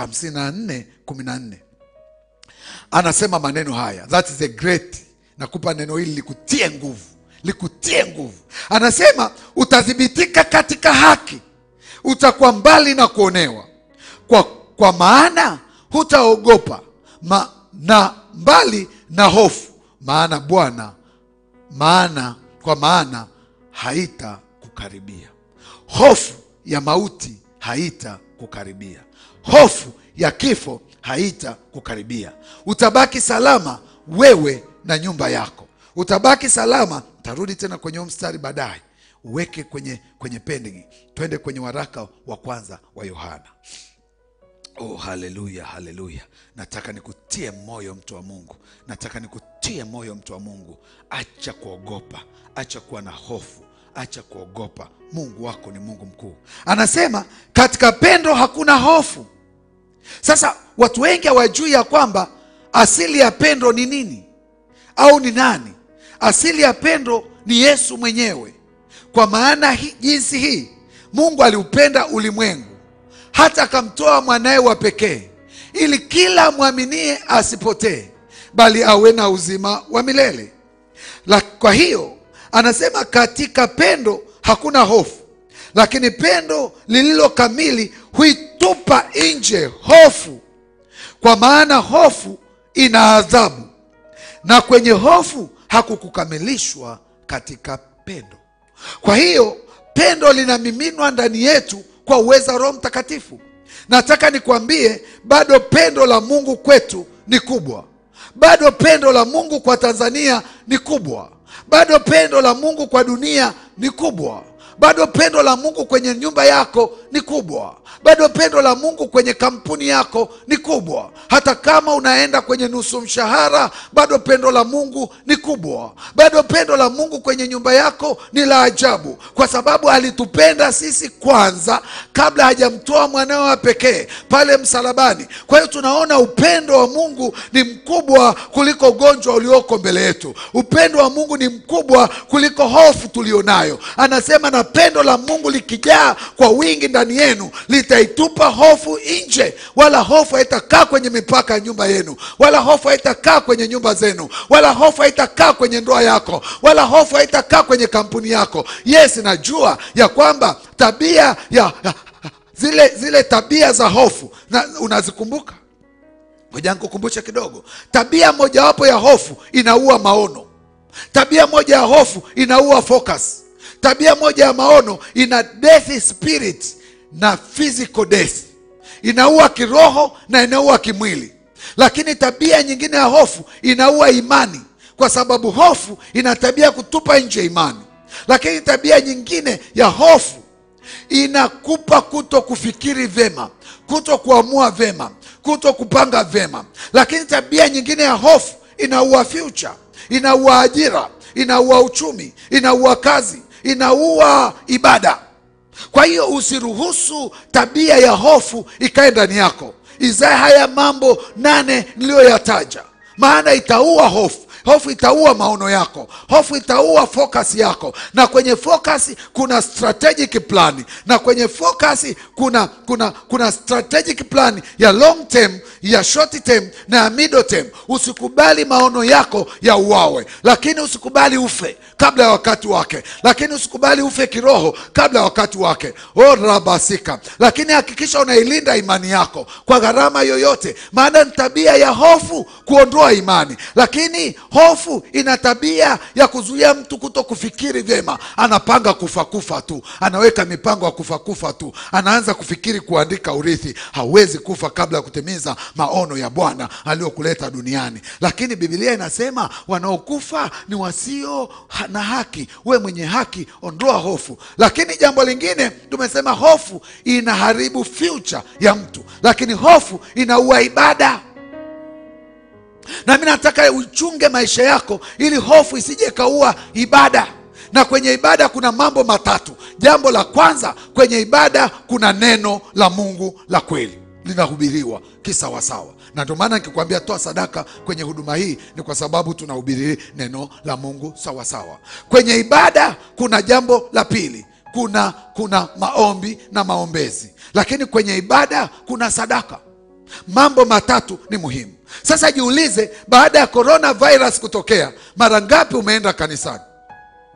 54 14 anasema maneno haya that is a great nakupa neno hili likutie nguvu likutie nguvu anasema utathibitika katika haki utakuwa mbali na kuonewa kwa, kwa maana hutaogopa ma, na mbali na hofu maana bwana maana kwa maana haita kukaribia hofu ya mauti haita kukaribia hofu ya kifo haita kukaribia utabaki salama wewe na nyumba yako utabaki salama tarudi tena kwenye huu mstari baadaye uweke kwenye kwenye pending twende kwenye waraka wa kwanza wa yohana Oh, haleluya, haleluya! Nataka nikutie moyo mtu wa Mungu, nataka nikutie moyo mtu wa Mungu. Acha kuogopa, acha kuwa na hofu, acha kuogopa. Mungu wako ni Mungu mkuu. Anasema katika pendo hakuna hofu. Sasa watu wengi hawajui ya kwamba asili ya pendo ni nini au ni nani. Asili ya pendo ni Yesu mwenyewe. Kwa maana hi, jinsi hii Mungu aliupenda ulimwengu hata akamtoa mwanaye wa pekee ili kila mwaminie asipotee bali awe na uzima wa milele la, kwa hiyo anasema katika pendo hakuna hofu lakini pendo lililo kamili huitupa nje hofu kwa maana hofu ina adhabu na kwenye hofu hakukukamilishwa katika pendo kwa hiyo pendo linamiminwa ndani yetu kwa uweza roho mtakatifu nataka nikwambie bado pendo la mungu kwetu ni kubwa bado pendo la mungu kwa tanzania ni kubwa bado pendo la mungu kwa dunia ni kubwa bado pendo la mungu kwenye nyumba yako ni kubwa bado pendo la mungu kwenye kampuni yako ni kubwa hata kama unaenda kwenye nusu mshahara bado pendo la mungu ni kubwa bado pendo la mungu kwenye nyumba yako ni la ajabu kwa sababu alitupenda sisi kwanza kabla hajamtoa mwanawe wa pekee pale msalabani kwa hiyo tunaona upendo wa mungu ni mkubwa kuliko ugonjwa ulioko mbele yetu upendo wa mungu ni mkubwa kuliko hofu tulionayo anasema na pendo la mungu likijaa kwa wingi ndani yenu litaitupa hofu nje wala hofu haitakaa kwenye mipaka ya nyumba yenu wala hofu haitakaa kwenye nyumba zenu wala hofu haitakaa kwenye ndoa yako wala hofu haitakaa kwenye kampuni yako yes najua ya kwamba tabia ya, ya zile zile tabia za hofu na unazikumbuka ngoja nikukumbushe kidogo tabia mojawapo ya hofu inaua maono tabia moja ya hofu inaua focus tabia moja ya maono ina death spirit na physical death inaua kiroho na inaua kimwili lakini tabia nyingine ya hofu inaua imani kwa sababu hofu ina tabia ya kutupa nje imani lakini tabia nyingine ya hofu inakupa kuto kufikiri vema kuto kuamua vema kuto kupanga vema lakini tabia nyingine ya hofu inaua future inaua ajira inaua uchumi inaua kazi inaua ibada kwa hiyo usiruhusu tabia ya hofu ikae ndani yako izae haya mambo nane niliyoyataja maana itaua hofu hofu itaua maono yako hofu itaua focus yako na kwenye focus kuna strategic plan na kwenye focus kuna kuna kuna strategic plan ya long term ya short term na ya middle term usikubali maono yako ya uwawe lakini usikubali ufe kabla ya wakati wake lakini usikubali ufe kiroho kabla ya wakati wake o rabasika lakini hakikisha unailinda imani yako kwa gharama yoyote maana ni tabia ya hofu kuondoa imani lakini hofu ina tabia ya kuzuia mtu kuto kufikiri vyema anapanga kufa kufa tu anaweka mipango ya kufa kufa tu anaanza kufikiri kuandika urithi hawezi kufa kabla ya kutimiza maono ya bwana aliyokuleta duniani lakini bibilia inasema wanaokufa ni wasio ha- na haki we mwenye haki ondoa hofu lakini jambo lingine tumesema hofu inaharibu future ya mtu lakini hofu inaua ibada na mi nataka uchunge maisha yako ili hofu isije kaua ibada na kwenye ibada kuna mambo matatu jambo la kwanza kwenye ibada kuna neno la mungu la kweli linahubiriwa kisawasawa na ndio maana nikikwambia toa sadaka kwenye huduma hii ni kwa sababu tunahubiri neno la mungu sawasawa kwenye ibada kuna jambo la pili kuna kuna maombi na maombezi lakini kwenye ibada kuna sadaka mambo matatu ni muhimu sasa jiulize baada ya coronavirus kutokea mara ngapi umeenda kanisani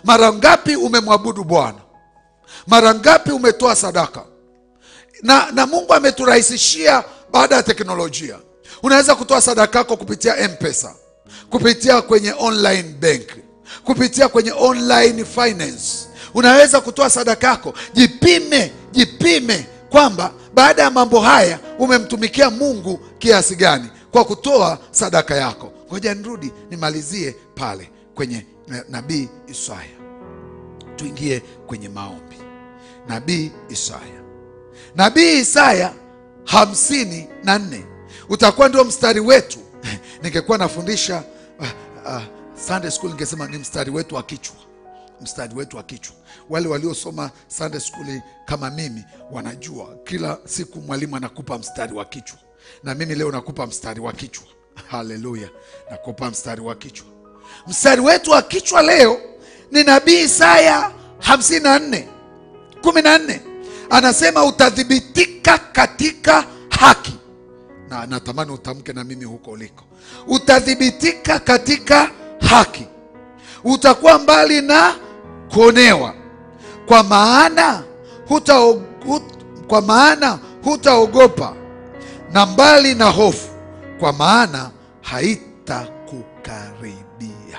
mara ngapi umemwabudu bwana mara ngapi umetoa sadaka na, na mungu ameturahisishia baada ya teknolojia unaweza kutoa sadaka yako kupitia mpesa kupitia kwenye online bank kupitia kwenye online finance unaweza kutoa sadaka yako jipime jipime kwamba baada ya mambo haya umemtumikia mungu kiasi gani kwa kutoa sadaka yako ngoja nirudi nimalizie pale kwenye na- nabii isaya tuingie kwenye maombi nabii isaya nabii isaya hamsini na nne utakuwa ndio mstari wetu ningekuwa nafundisha uh, uh, sunday school ningesema ni mstari wetu wa kichwa mstari wetu wa kichwa wale waliosoma sunday school kama mimi wanajua kila siku mwalimu anakupa mstari wa kichwa na mimi leo nakupa mstari wa kichwa haleluya nakupa mstari wa kichwa mstari wetu wa kichwa leo ni nabii isaya 54 14 anasema utathibitika katika haki na natamani utamke na mimi huko uliko utathibitika katika haki utakuwa mbali na kuonewa kwa maana huta, hut, kwa maana hutaogopa na mbali na hofu kwa maana haitakukaribia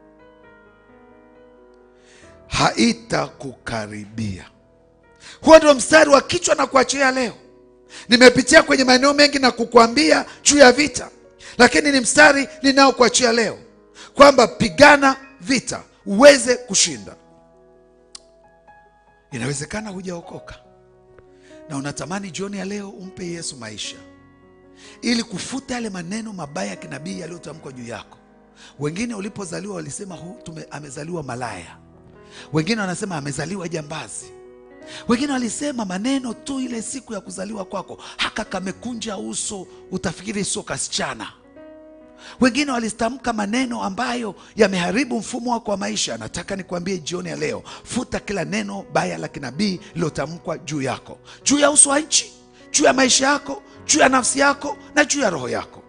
haitakukaribia huo ndio mstari wa kichwa na kuachia leo nimepitia kwenye maeneo mengi na kukuambia juu ya vita lakini ni mstari ninaokuachia leo kwamba pigana vita uweze kushinda inawezekana hujaokoka na unatamani jioni ya leo umpe yesu maisha ili kufuta yale maneno mabaya ya kinabii yaliyotamkwa juu yako wengine ulipozaliwa walisema hu, tume, amezaliwa malaya wengine wanasema amezaliwa jambazi wengine walisema maneno tu ile siku ya kuzaliwa kwako haka kamekunja uso utafikiri sio kasichana wengine walitamka maneno ambayo yameharibu mfumo wako wa maisha nataka nikwambie jioni ya leo futa kila neno baya la kinabii lilotamkwa juu yako juu ya uso wa nchi juu ya maisha yako juu ya nafsi yako na juu ya roho yako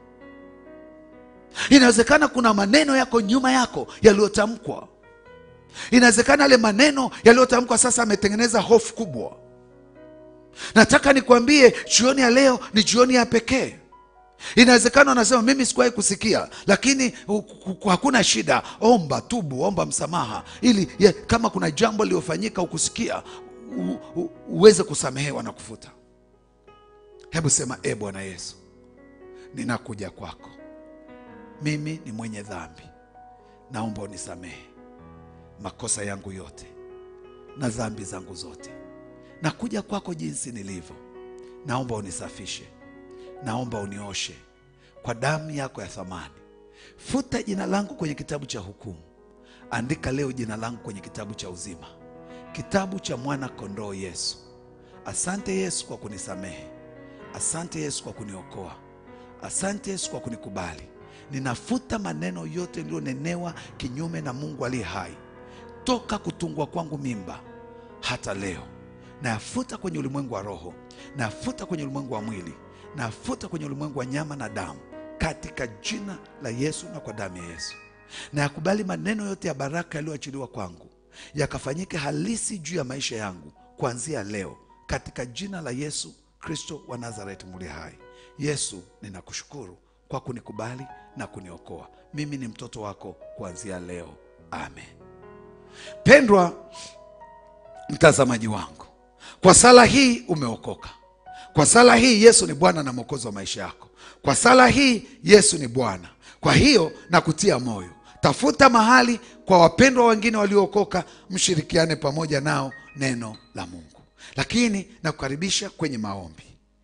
inawezekana kuna maneno yako nyuma yako yaliyotamkwa inawezekana yale maneno yaliyotamkwa sasa ametengeneza hofu kubwa nataka nikwambie jioni ya leo ni jioni ya pekee inawezekana unasema mimi sikuwahi kusikia lakini u- ku- ku- hakuna shida omba tubu omba msamaha ili ye, kama kuna jambo lilofanyika ukusikia u, u, uweze kusamehewa na kufuta hebu sema e bwana yesu ninakuja kwako mimi ni mwenye dhambi naomba unisamehe makosa yangu yote na dhambi zangu zote nakuja kwako jinsi nilivyo naomba unisafishe naomba unioshe kwa damu yako ya thamani futa jina langu kwenye kitabu cha hukumu andika leo jina langu kwenye kitabu cha uzima kitabu cha mwana kondoo yesu asante yesu kwa kunisamehe asante yesu kwa kuniokoa asante yesu kwa kunikubali ninafuta maneno yote yaliyonenewa kinyume na mungu aliye hai toka kutungwa kwangu mimba hata leo nayafuta kwenye ulimwengu wa roho nayafuta kwenye ulimwengu wa mwili nayafuta kwenye ulimwengu wa nyama na damu katika jina la yesu na kwa damu ya yesu na yakubali maneno yote ya baraka yaliyoachiliwa kwangu yakafanyike halisi juu ya maisha yangu kuanzia leo katika jina la yesu kristo wa nazareti muli hai yesu ninakushukuru kwa kunikubali na kuniokoa mimi ni mtoto wako kuanzia leo amen pendwa mtazamaji wangu kwa sala hii umeokoka kwa sala hii yesu ni bwana na mwokozi wa maisha yako kwa sala hii yesu ni bwana kwa hiyo nakutia moyo tafuta mahali kwa wapendwa wengine waliookoka mshirikiane pamoja nao neno la mungu lakini nakukaribisha kwenye maombi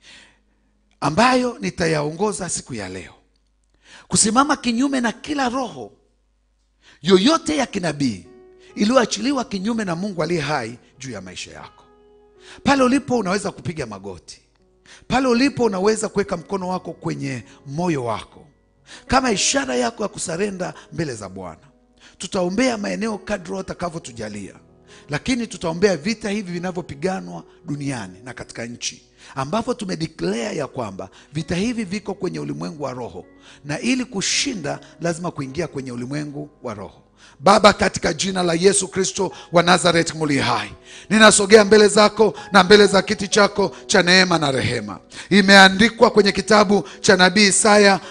ambayo nitayaongoza siku ya leo kusimama kinyume na kila roho yoyote ya kinabii iliyoachiliwa kinyume na mungu aliye hai juu ya maisha yako pale ulipo unaweza kupiga magoti pale ulipo unaweza kuweka mkono wako kwenye moyo wako kama ishara yako ya kusarenda mbele za bwana tutaombea maeneo kadro atakavyotujalia lakini tutaombea vita hivi vinavyopiganwa duniani na katika nchi ambapo tumedeclare ya kwamba vita hivi viko kwenye ulimwengu wa roho na ili kushinda lazima kuingia kwenye ulimwengu wa roho Baba, katika jina la Yesu Kristo wa Nazareti muli hai, ninasogea mbele zako na mbele za kiti chako cha neema na rehema. Imeandikwa kwenye kitabu cha nabii Isaya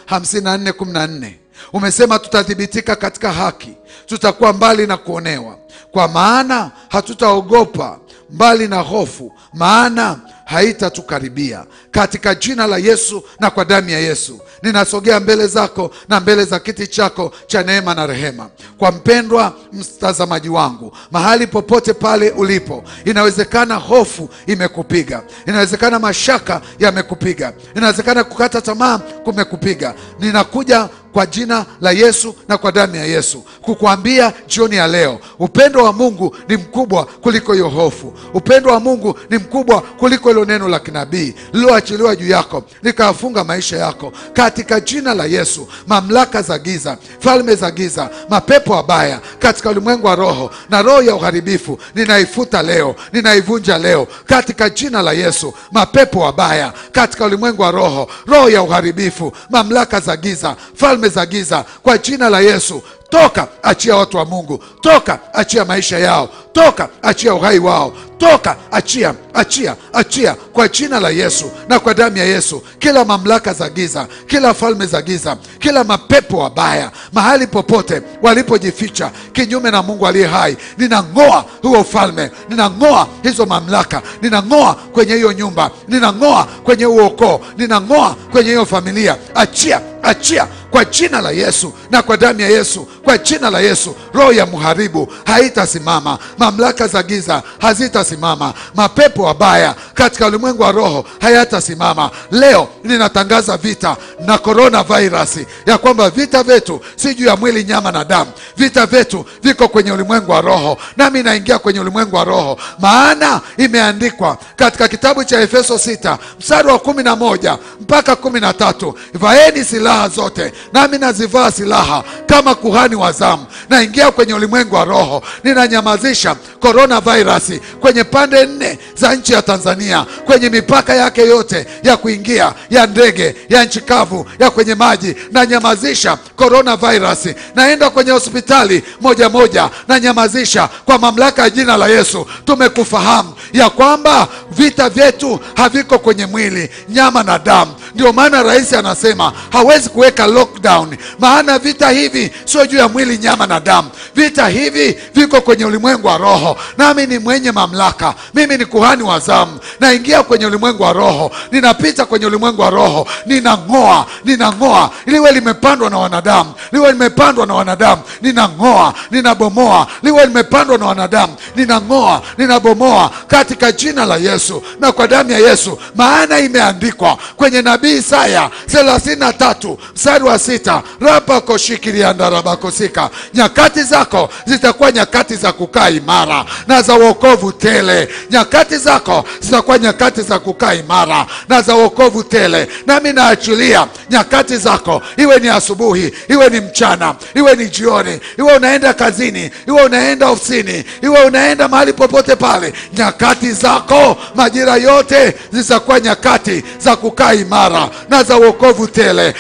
54:14 umesema tutathibitika katika haki, tutakuwa mbali na kuonewa, kwa maana hatutaogopa mbali na hofu, maana haitatukaribia. Katika jina la Yesu na kwa damu ya Yesu ninasogea mbele zako na mbele za kiti chako cha neema na rehema. Kwa mpendwa mtazamaji wangu, mahali popote pale ulipo, inawezekana hofu imekupiga, inawezekana mashaka yamekupiga, inawezekana kukata tamaa kumekupiga. Ninakuja kwa jina la Yesu na kwa damu ya Yesu kukuambia jioni ya leo, upendo wa Mungu ni mkubwa kuliko hiyo hofu. Upendo wa Mungu ni mkubwa kuliko hilo neno la kinabii lililoachiliwa juu yako likayafunga maisha yako, katika jina la Yesu. Mamlaka za giza, falme za giza, mapepo mabaya katika ulimwengu wa roho na roho ya uharibifu, ninaifuta leo, ninaivunja leo katika jina la Yesu. Mapepo mabaya katika ulimwengu wa roho, roho ya uharibifu, mamlaka za giza, falme za giza, kwa jina la Yesu toka, achia watu wa Mungu, toka, achia maisha yao, toka, achia uhai wao, toka, achia, achia, achia kwa jina la Yesu na kwa damu ya Yesu, kila mamlaka za giza, kila falme za giza, kila mapepo wabaya mahali popote walipojificha kinyume na Mungu aliye hai, ninang'oa huo ufalme, ninang'oa hizo mamlaka, ninang'oa kwenye hiyo nyumba, ninang'oa kwenye huo ukoo, ninang'oa kwenye hiyo familia. Achia, achia kwa jina la Yesu na kwa damu ya Yesu, kwa jina la Yesu. Roho ya mharibu haitasimama, mamlaka za giza hazitasimama, mapepo wabaya katika ulimwengu wa roho hayatasimama. Leo ninatangaza vita na korona virusi, ya kwamba vita vyetu si juu ya mwili, nyama na damu. Vita vyetu viko kwenye ulimwengu wa roho, nami naingia kwenye ulimwengu wa roho, maana imeandikwa katika kitabu cha Efeso 6 mstari wa kumi na moja mpaka kumi na tatu vaeni silaha zote nami nazivaa silaha kama kuhani wa zamu. Naingia kwenye ulimwengu wa roho, ninanyamazisha korona virusi kwenye pande nne za nchi ya Tanzania, kwenye mipaka yake yote ya kuingia ya ndege, ya nchi kavu, ya kwenye maji. Nanyamazisha korona virusi, naenda kwenye hospitali moja moja, nanyamazisha kwa mamlaka ya jina la Yesu. Tumekufahamu ya kwamba vita vyetu haviko kwenye mwili, nyama na damu. Ndio maana rais anasema hawezi kuweka lockdown, maana vita hivi sio juu ya mwili, nyama na damu. Vita hivi viko kwenye ulimwengu wa roho, nami ni mwenye mamlaka. Mimi ni kuhani wa zamu, naingia kwenye ulimwengu wa roho, ninapita kwenye ulimwengu wa roho, ninang'oa, ninang'oa liwe limepandwa na wanadamu, liwe limepandwa na wanadamu, ninang'oa, ninabomoa, liwe limepandwa na wanadamu, ninang'oa, ninabomoa katika jina la Yesu na kwa damu ya Yesu, maana imeandikwa kwenye nabii Isaya thelathini na tatu mstari wa sita rapakoshikiliandarabakosika nyakati zako zitakuwa nyakati za kukaa imara na za wokovu tele. Nyakati zako zitakuwa nyakati za kukaa imara na za wokovu tele, nami naachilia nyakati zako, iwe ni asubuhi, iwe ni mchana, iwe ni jioni, iwe unaenda kazini, iwe unaenda ofisini, iwe unaenda mahali popote pale, nyakati zako majira yote zitakuwa nyakati za kukaa imara na za wokovu tele.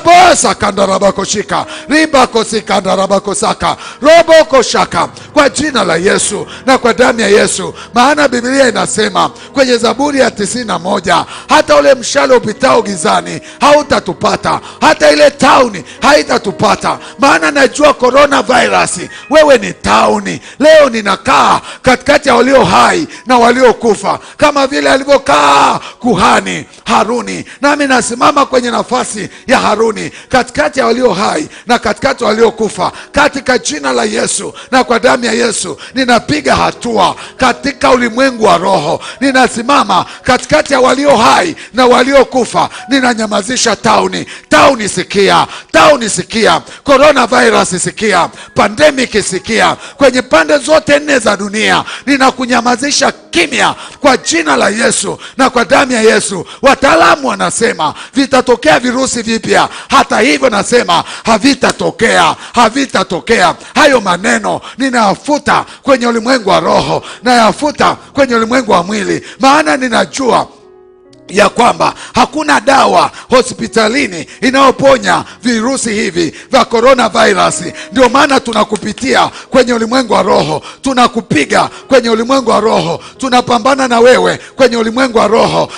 rabosakandarabakoshika ribakosikandarabakoshaka robokoshaka kwa jina la Yesu na kwa damu ya Yesu, maana Biblia inasema kwenye Zaburi ya tisini na moja hata ule mshale upitao gizani hautatupata, hata ile tauni haitatupata, maana najua korona virusi, wewe ni tauni. Leo ninakaa katikati ya walio hai na waliokufa, kama vile alivyokaa kuhani Haruni, nami nasimama kwenye nafasi ya Haruni katikati ya walio hai na katikati ya waliokufa, katika jina la Yesu na kwa damu ya Yesu ninapiga hatua katika ulimwengu wa roho, ninasimama katikati ya walio hai na waliokufa, ninanyamazisha tauni. Tauni sikia, tauni sikia, corona virus sikia, pandemic sikia, kwenye pande zote nne za dunia ninakunyamazisha kimya kwa jina la Yesu na kwa damu ya Yesu. Wataalamu wanasema vitatokea virusi vipya, hata hivyo nasema havitatokea, havitatokea. Hayo maneno ninayafuta kwenye ulimwengu wa roho, nayafuta kwenye ulimwengu wa mwili, maana ninajua ya kwamba hakuna dawa hospitalini inayoponya virusi hivi vya coronavirus. Ndio maana tunakupitia kwenye ulimwengu wa roho, tunakupiga kwenye ulimwengu wa roho, tunapambana na wewe kwenye ulimwengu wa roho.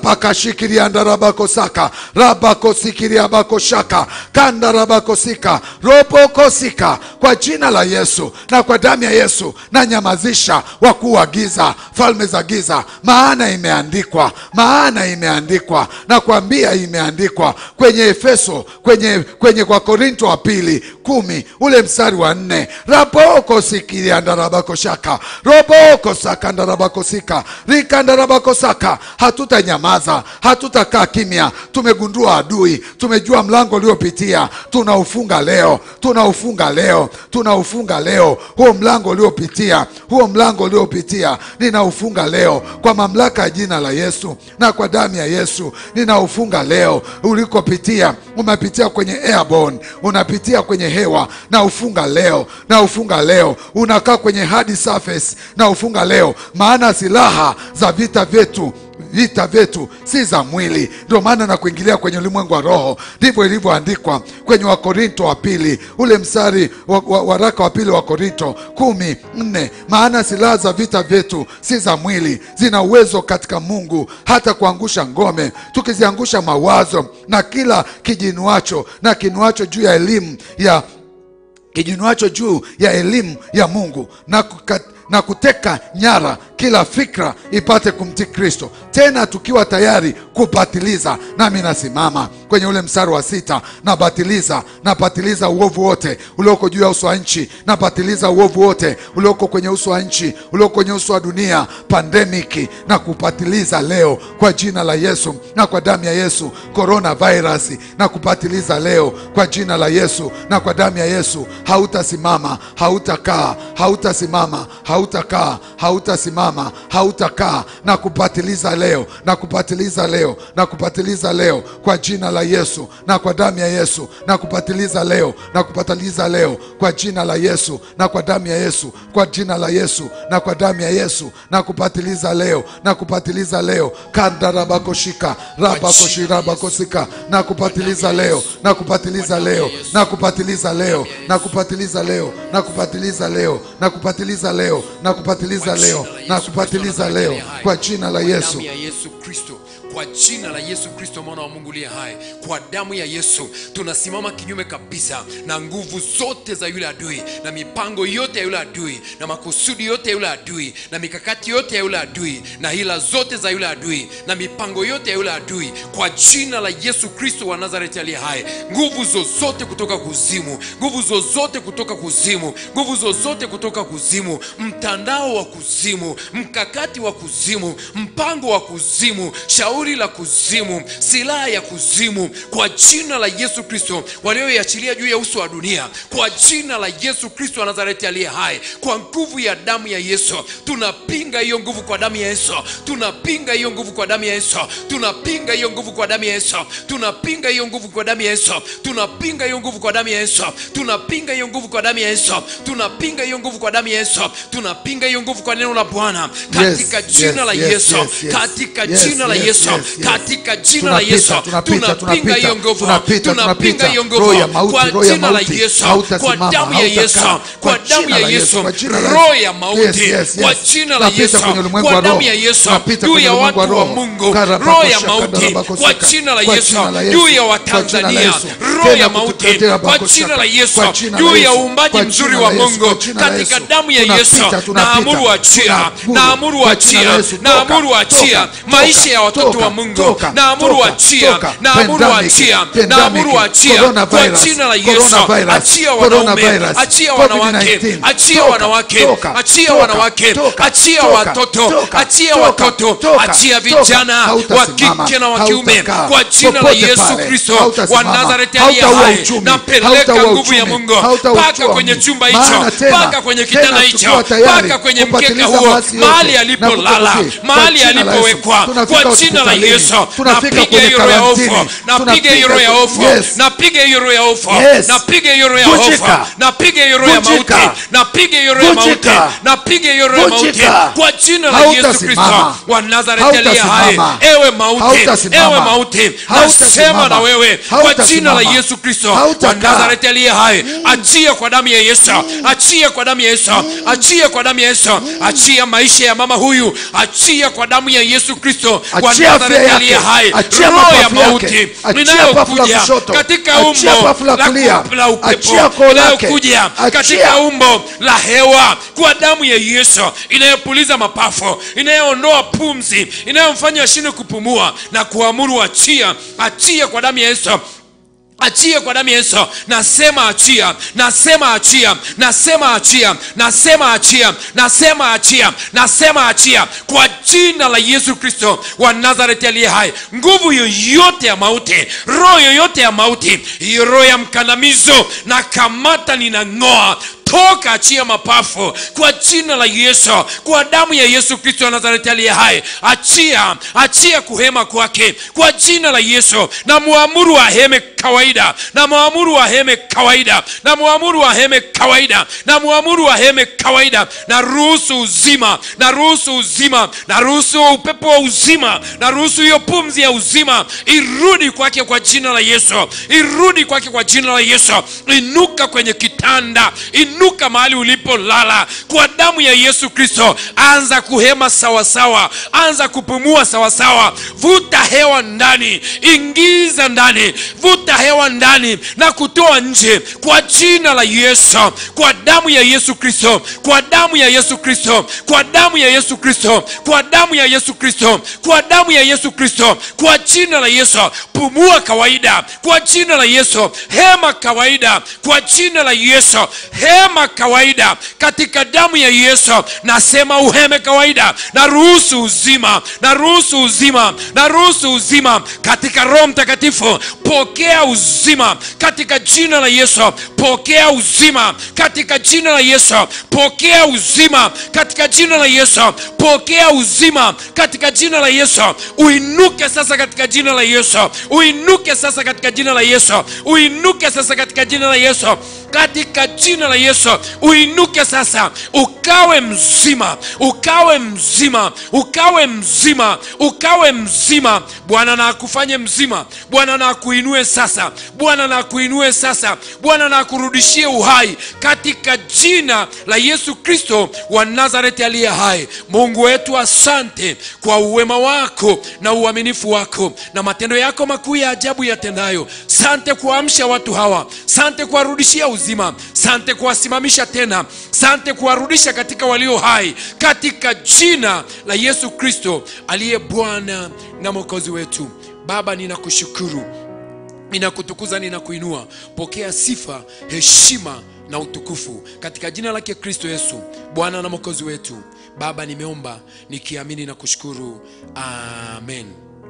rapakashikiriandarabakosaka rabakosikiriabakoshaka kandarabakosika robokosika kwa jina la Yesu na kwa damu ya Yesu na nyamazisha wakuu wa giza, falme za giza, maana imeandikwa, maana imeandikwa na kuambia imeandikwa kwenye Efeso, kwenye kwenye kwa Korinto wa pili kumi ule mstari wa nne raboko sikiriandarabakoshaka roboko sakandarabakosika rikandarabakosaka. Hatutanyamaza, hatutakaa kimya. Tumegundua adui, tumejua mlango uliopitia, tunaufunga leo, tunaufunga leo, tunaufunga leo. Huo mlango uliopitia, huo mlango uliopitia, ninaufunga leo kwa mamlaka ya jina la Yesu na kwa damu ya Yesu, ninaufunga leo. Ulikopitia, umepitia kwenye airborne, unapitia kwenye hewa, na ufunga leo, na ufunga leo. Unakaa kwenye hard surface, na ufunga leo, maana silaha za vita vyetu vita vyetu si za mwili. Ndio maana na kuingilia kwenye ulimwengu wa roho, ndivyo ilivyoandikwa kwenye Wakorinto wa pili ule mstari wa, wa, waraka wa pili wa Korinto kumi nne maana silaha za vita vyetu si za mwili, zina uwezo katika Mungu hata kuangusha ngome, tukiziangusha mawazo na kila kijinuacho na kinuacho juu ya elimu ya kijinuacho juu ya elimu ya Mungu na, kuka, na kuteka nyara kila fikra ipate kumtii Kristo, tena tukiwa tayari kupatiliza. Nami nasimama kwenye ule mstari wa sita, nabatiliza napatiliza uovu wote ulioko juu ya uso wa nchi, napatiliza uovu wote ulioko kwenye uso wa nchi, ulioko kwenye uso wa dunia, pandemiki na kupatiliza leo kwa jina la Yesu na kwa damu ya Yesu, corona virus na kupatiliza leo kwa jina la Yesu na kwa damu ya Yesu. Hautasimama, hautakaa, hautasimama, hautakaa, hautasimama, hautakaa na kupatiliza leo na kupatiliza leo na kupatiliza leo kwa jina la Yesu na kwa damu ya Yesu na kupatiliza leo na kupatiliza leo kwa jina la Yesu na kwa damu ya Yesu kwa jina la Yesu na kwa damu ya Yesu na kupatiliza leo na kupatiliza leo kandarabakoshika rabakoshirabakosika na kupatiliza leo na kupatiliza leo na kupatiliza leo na kupatiliza leo na kupatiliza leo na kupatiliza leo na kupatiliza leo na kupatiliza leo kwa jina la Yesu damu ya Yesu Kristo kwa jina la Yesu Kristo mwana wa Mungu aliye hai, kwa damu ya Yesu tunasimama kinyume kabisa na nguvu zote za yule adui na mipango yote ya yule adui na makusudi yote ya yule adui na mikakati yote ya yule adui na hila zote za yule adui na mipango yote ya yule adui, kwa jina la Yesu Kristo wa Nazareti aliye hai, nguvu zozote kutoka kuzimu, nguvu zozote kutoka kuzimu, nguvu zozote kutoka kuzimu, mtandao wa kuzimu, mkakati wa kuzimu, mpango wa kuzimu, shauri la kuzimu, silaha ya kuzimu, kwa jina la Yesu Kristo walioiachilia juu ya uso wa dunia, kwa jina la Yesu Kristo wa Nazareti aliye hai, kwa nguvu ya damu ya Yesu tunapinga hiyo nguvu kwa damu ya Yesu, tunapinga hiyo nguvu kwa damu ya Yesu, tunapinga hiyo nguvu kwa damu ya Yesu, tunapinga hiyo nguvu kwa damu ya Yesu, tunapinga hiyo nguvu kwa damu ya Yesu, tunapinga hiyo nguvu kwa damu ya Yesu, tunapinga hiyo nguvu kwa damu ya Yesu, tunapinga hiyo nguvu kwa neno la Bwana katika Yes, jina la yes, Yesu, yes, yes. katika Yes, jina la yes, Yesu, yes, yes. katika jina la Tunapita, Yesu, tunapita, tunapinga hiyo nguvu, tunapita, tunapinga tunapita. hiyo Roho ya nguvu mauti, kwa roho ya jina la mauti. Yesu, kwa Hautasimama, damu ya Yesu, hautakaa. kwa Kwa damu jina ya la Yesu, Yesu, kwa jina la roho Yesu. ya mauti, Yes, yes, kwa yes. jina la Tunapita Yesu, kwenye ulimwengu kwa wa damu roho. ya Yesu, Tunapita juu kwenye ya ulimwengu watu wa wa roho. Mungu, Karabako, roho ya shaka, mauti, darabako, kwa sika. jina la Kwa Yesu, jina la Yesu. juu ya Kwa jina la Watanzania, Yesu. roho Tena ya mauti, kututetea kwa bako, jina shaka. la Yesu, Kwa jina la juu ya Yesu. uumbaji Kwa mzuri jina wa la Yesu. Mungu, Kwa jina la katika Yesu. damu ya Tunapita, Yesu, tunapita. naamuru achia, Tunaamuru. naamuru Kwa jina la achia, Yesu. naamuru Toka, achia toka, maisha ya watoto toka, wa Mungu, toka, naamuru toka, achia, toka. naamuru Pandemic, achia, pandemic, naamuru achia kwa coronavirus, jina la Yesu, coronavirus, achia wanaume, coronavirus, achia wanawake, COVID-19. achia Toka, wanawake, toka, achia toka, wanawake, toka, achia toka, watoto, toka, achia toka, watoto, toka, achia toka. vijana wa Hautasimama, kike na wa kiume hautakaa, kwa jina la popote Yesu pale. Kristo wa Hautasimama, Nazareti aliye hautaua hai, uchumi, napeleka hautaua nguvu ya uchumi, Mungu hautaua mpaka uchumi. kwenye chumba Maana hicho, tena, mpaka kwenye tena kitanda hicho, tukiwa tayari mpaka kwenye mkeka kupatiliza huo, maasi nafasi yote mahali na alipolala kututii. mahali Kwa jina la alipowekwa Yesu. Tunafika kwa jina la hospitalini. yesu Tunafika napiga kwenye hiyo roho ya hofu karantini. napiga hiyo roho ya hofu Yes. napiga hiyo roho ya hofu Yes. napiga hiyo roho ya hofu Vunjika. napiga hiyo roho ya mauti Vunjika. napiga hiyo roho ya mauti Vunjika. napiga hiyo roho ya mauti Vunjika. kwa jina la Yesu Kristo Hautasimama. wa Nazareti aliye hai Hautasimama. ewe mauti Hautasimama. ewe mauti Hautasimama. nasema na wewe kwa jina la Hautasimama. Yesu Kristo wa Hautakaa. Nazareti aliye hai achia kwa damu ya Yesu achia kwa damu ya Yesu achia kwa damu ya Yesu achia maisha ya mama huyu achia kwa damu ya Yesu Kristo wa Achia afya Nazareti yake. aliye hai Achia roho ya mapafu yake. mauti Achia pafu la inayokuja kushoto. katika Achia umbo pafu la la kulia. ku- la upepo Achia koo lake. inayokuja Achia. katika umbo la hewa kwa damu ya Yesu inayopuliza mapafu inayoondoa pumzi inayomfanya ashinde kupumua na kuamuru achia achia kwa damu ya Yesu achia kwa damu ya yesu nasema achia nasema achia nasema achia nasema achia nasema achia nasema achia kwa jina la yesu kristo wa nazareti aliye hai nguvu yoyote ya mauti roho yoyote ya mauti hiyo roho ya mkandamizo na kamata ninang'oa toka achia mapafu kwa jina la yesu kwa damu ya yesu kristo wa nazareti aliye hai achia achia kuhema kwake kwa jina la yesu na muamuru aheme kawaida na muamuru aheme kawaida na muamuru aheme kawaida na muamuru aheme kawaida na ruhusu uzima na ruhusu uzima na ruhusu upepo wa uzima na ruhusu hiyo pumzi ya uzima irudi kwake kwa jina la yesu irudi kwake kwa jina la yesu inuka kwenye kitanda inuka mahali ulipolala kwa damu ya yesu kristo anza kuhema sawasawa anza kupumua sawasawa vuta hewa ndani ingiza ndani vuta hewa ndani na kutoa nje kwa jina la yesu kwa damu ya yesu kristo kwa damu ya yesu kristo kwa damu ya yesu kristo kwa damu ya yesu kristo kwa damu ya yesu kristo kwa jina la yesu pumua kawaida kwa jina la yesu hema kawaida kwa jina la yesu hema kawaida katika damu ya yesu nasema uheme kawaida na ruhusu uzima na ruhusu uzima na ruhusu uzima katika roho mtakatifu pokea uzima katika jina la yesu pokea uzima katika jina la yesu pokea uzima katika jina la yesu pokea uzima katika jina la yesu uinuke sasa katika jina la yesu uinuke sasa katika jina la yesu uinuke sasa katika jina la yesu katika jina la yesu uinuke sasa ukawe mzima ukawe mzima ukawe mzima ukawe mzima bwana na akufanye mzima bwana na akuinue sasa bwana na akuinue sasa bwana na akurudishie uhai katika jina la yesu kristo wa nazareti aliye hai mungu wetu asante kwa uwema wako na uaminifu wako na matendo yako makuu ya ajabu yatendayo sante kuamsha watu hawa sante kuwarudishia uzima sante kuwasimamisha tena sante kuwarudisha katika walio hai katika jina la yesu kristo aliye bwana na mwokozi wetu baba ninakushukuru ninakutukuza ninakuinua pokea sifa heshima na utukufu katika jina lake kristo yesu bwana na mwokozi wetu baba nimeomba nikiamini na kushukuru amen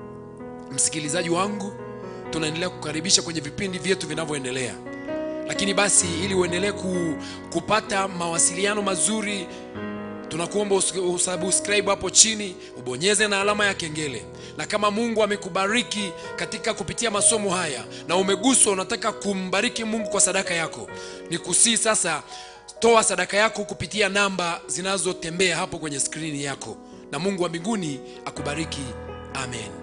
msikilizaji wangu tunaendelea kukaribisha kwenye vipindi vyetu vinavyoendelea lakini basi ili uendelee ku, kupata mawasiliano mazuri tunakuomba us- usubscribe hapo chini ubonyeze na alama ya kengele na kama mungu amekubariki katika kupitia masomo haya na umeguswa unataka kumbariki mungu kwa sadaka yako ni kusii sasa toa sadaka yako kupitia namba zinazotembea hapo kwenye skrini yako na mungu wa mbinguni akubariki amen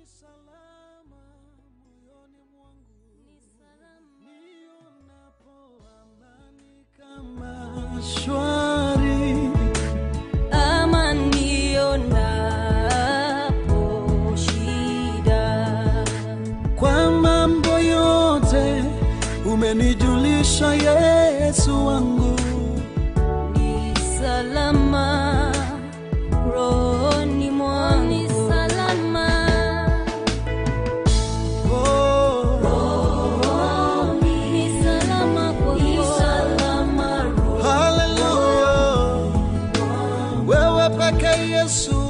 salama moyoni mwangu ni salama nionapo amani kama shwari ama nionapo shida kwa mambo yote umenijulisha Yesu wangu ni salama rohoni mwangu ni salama oh, ni salama kwako haleluya wewe peke Yesu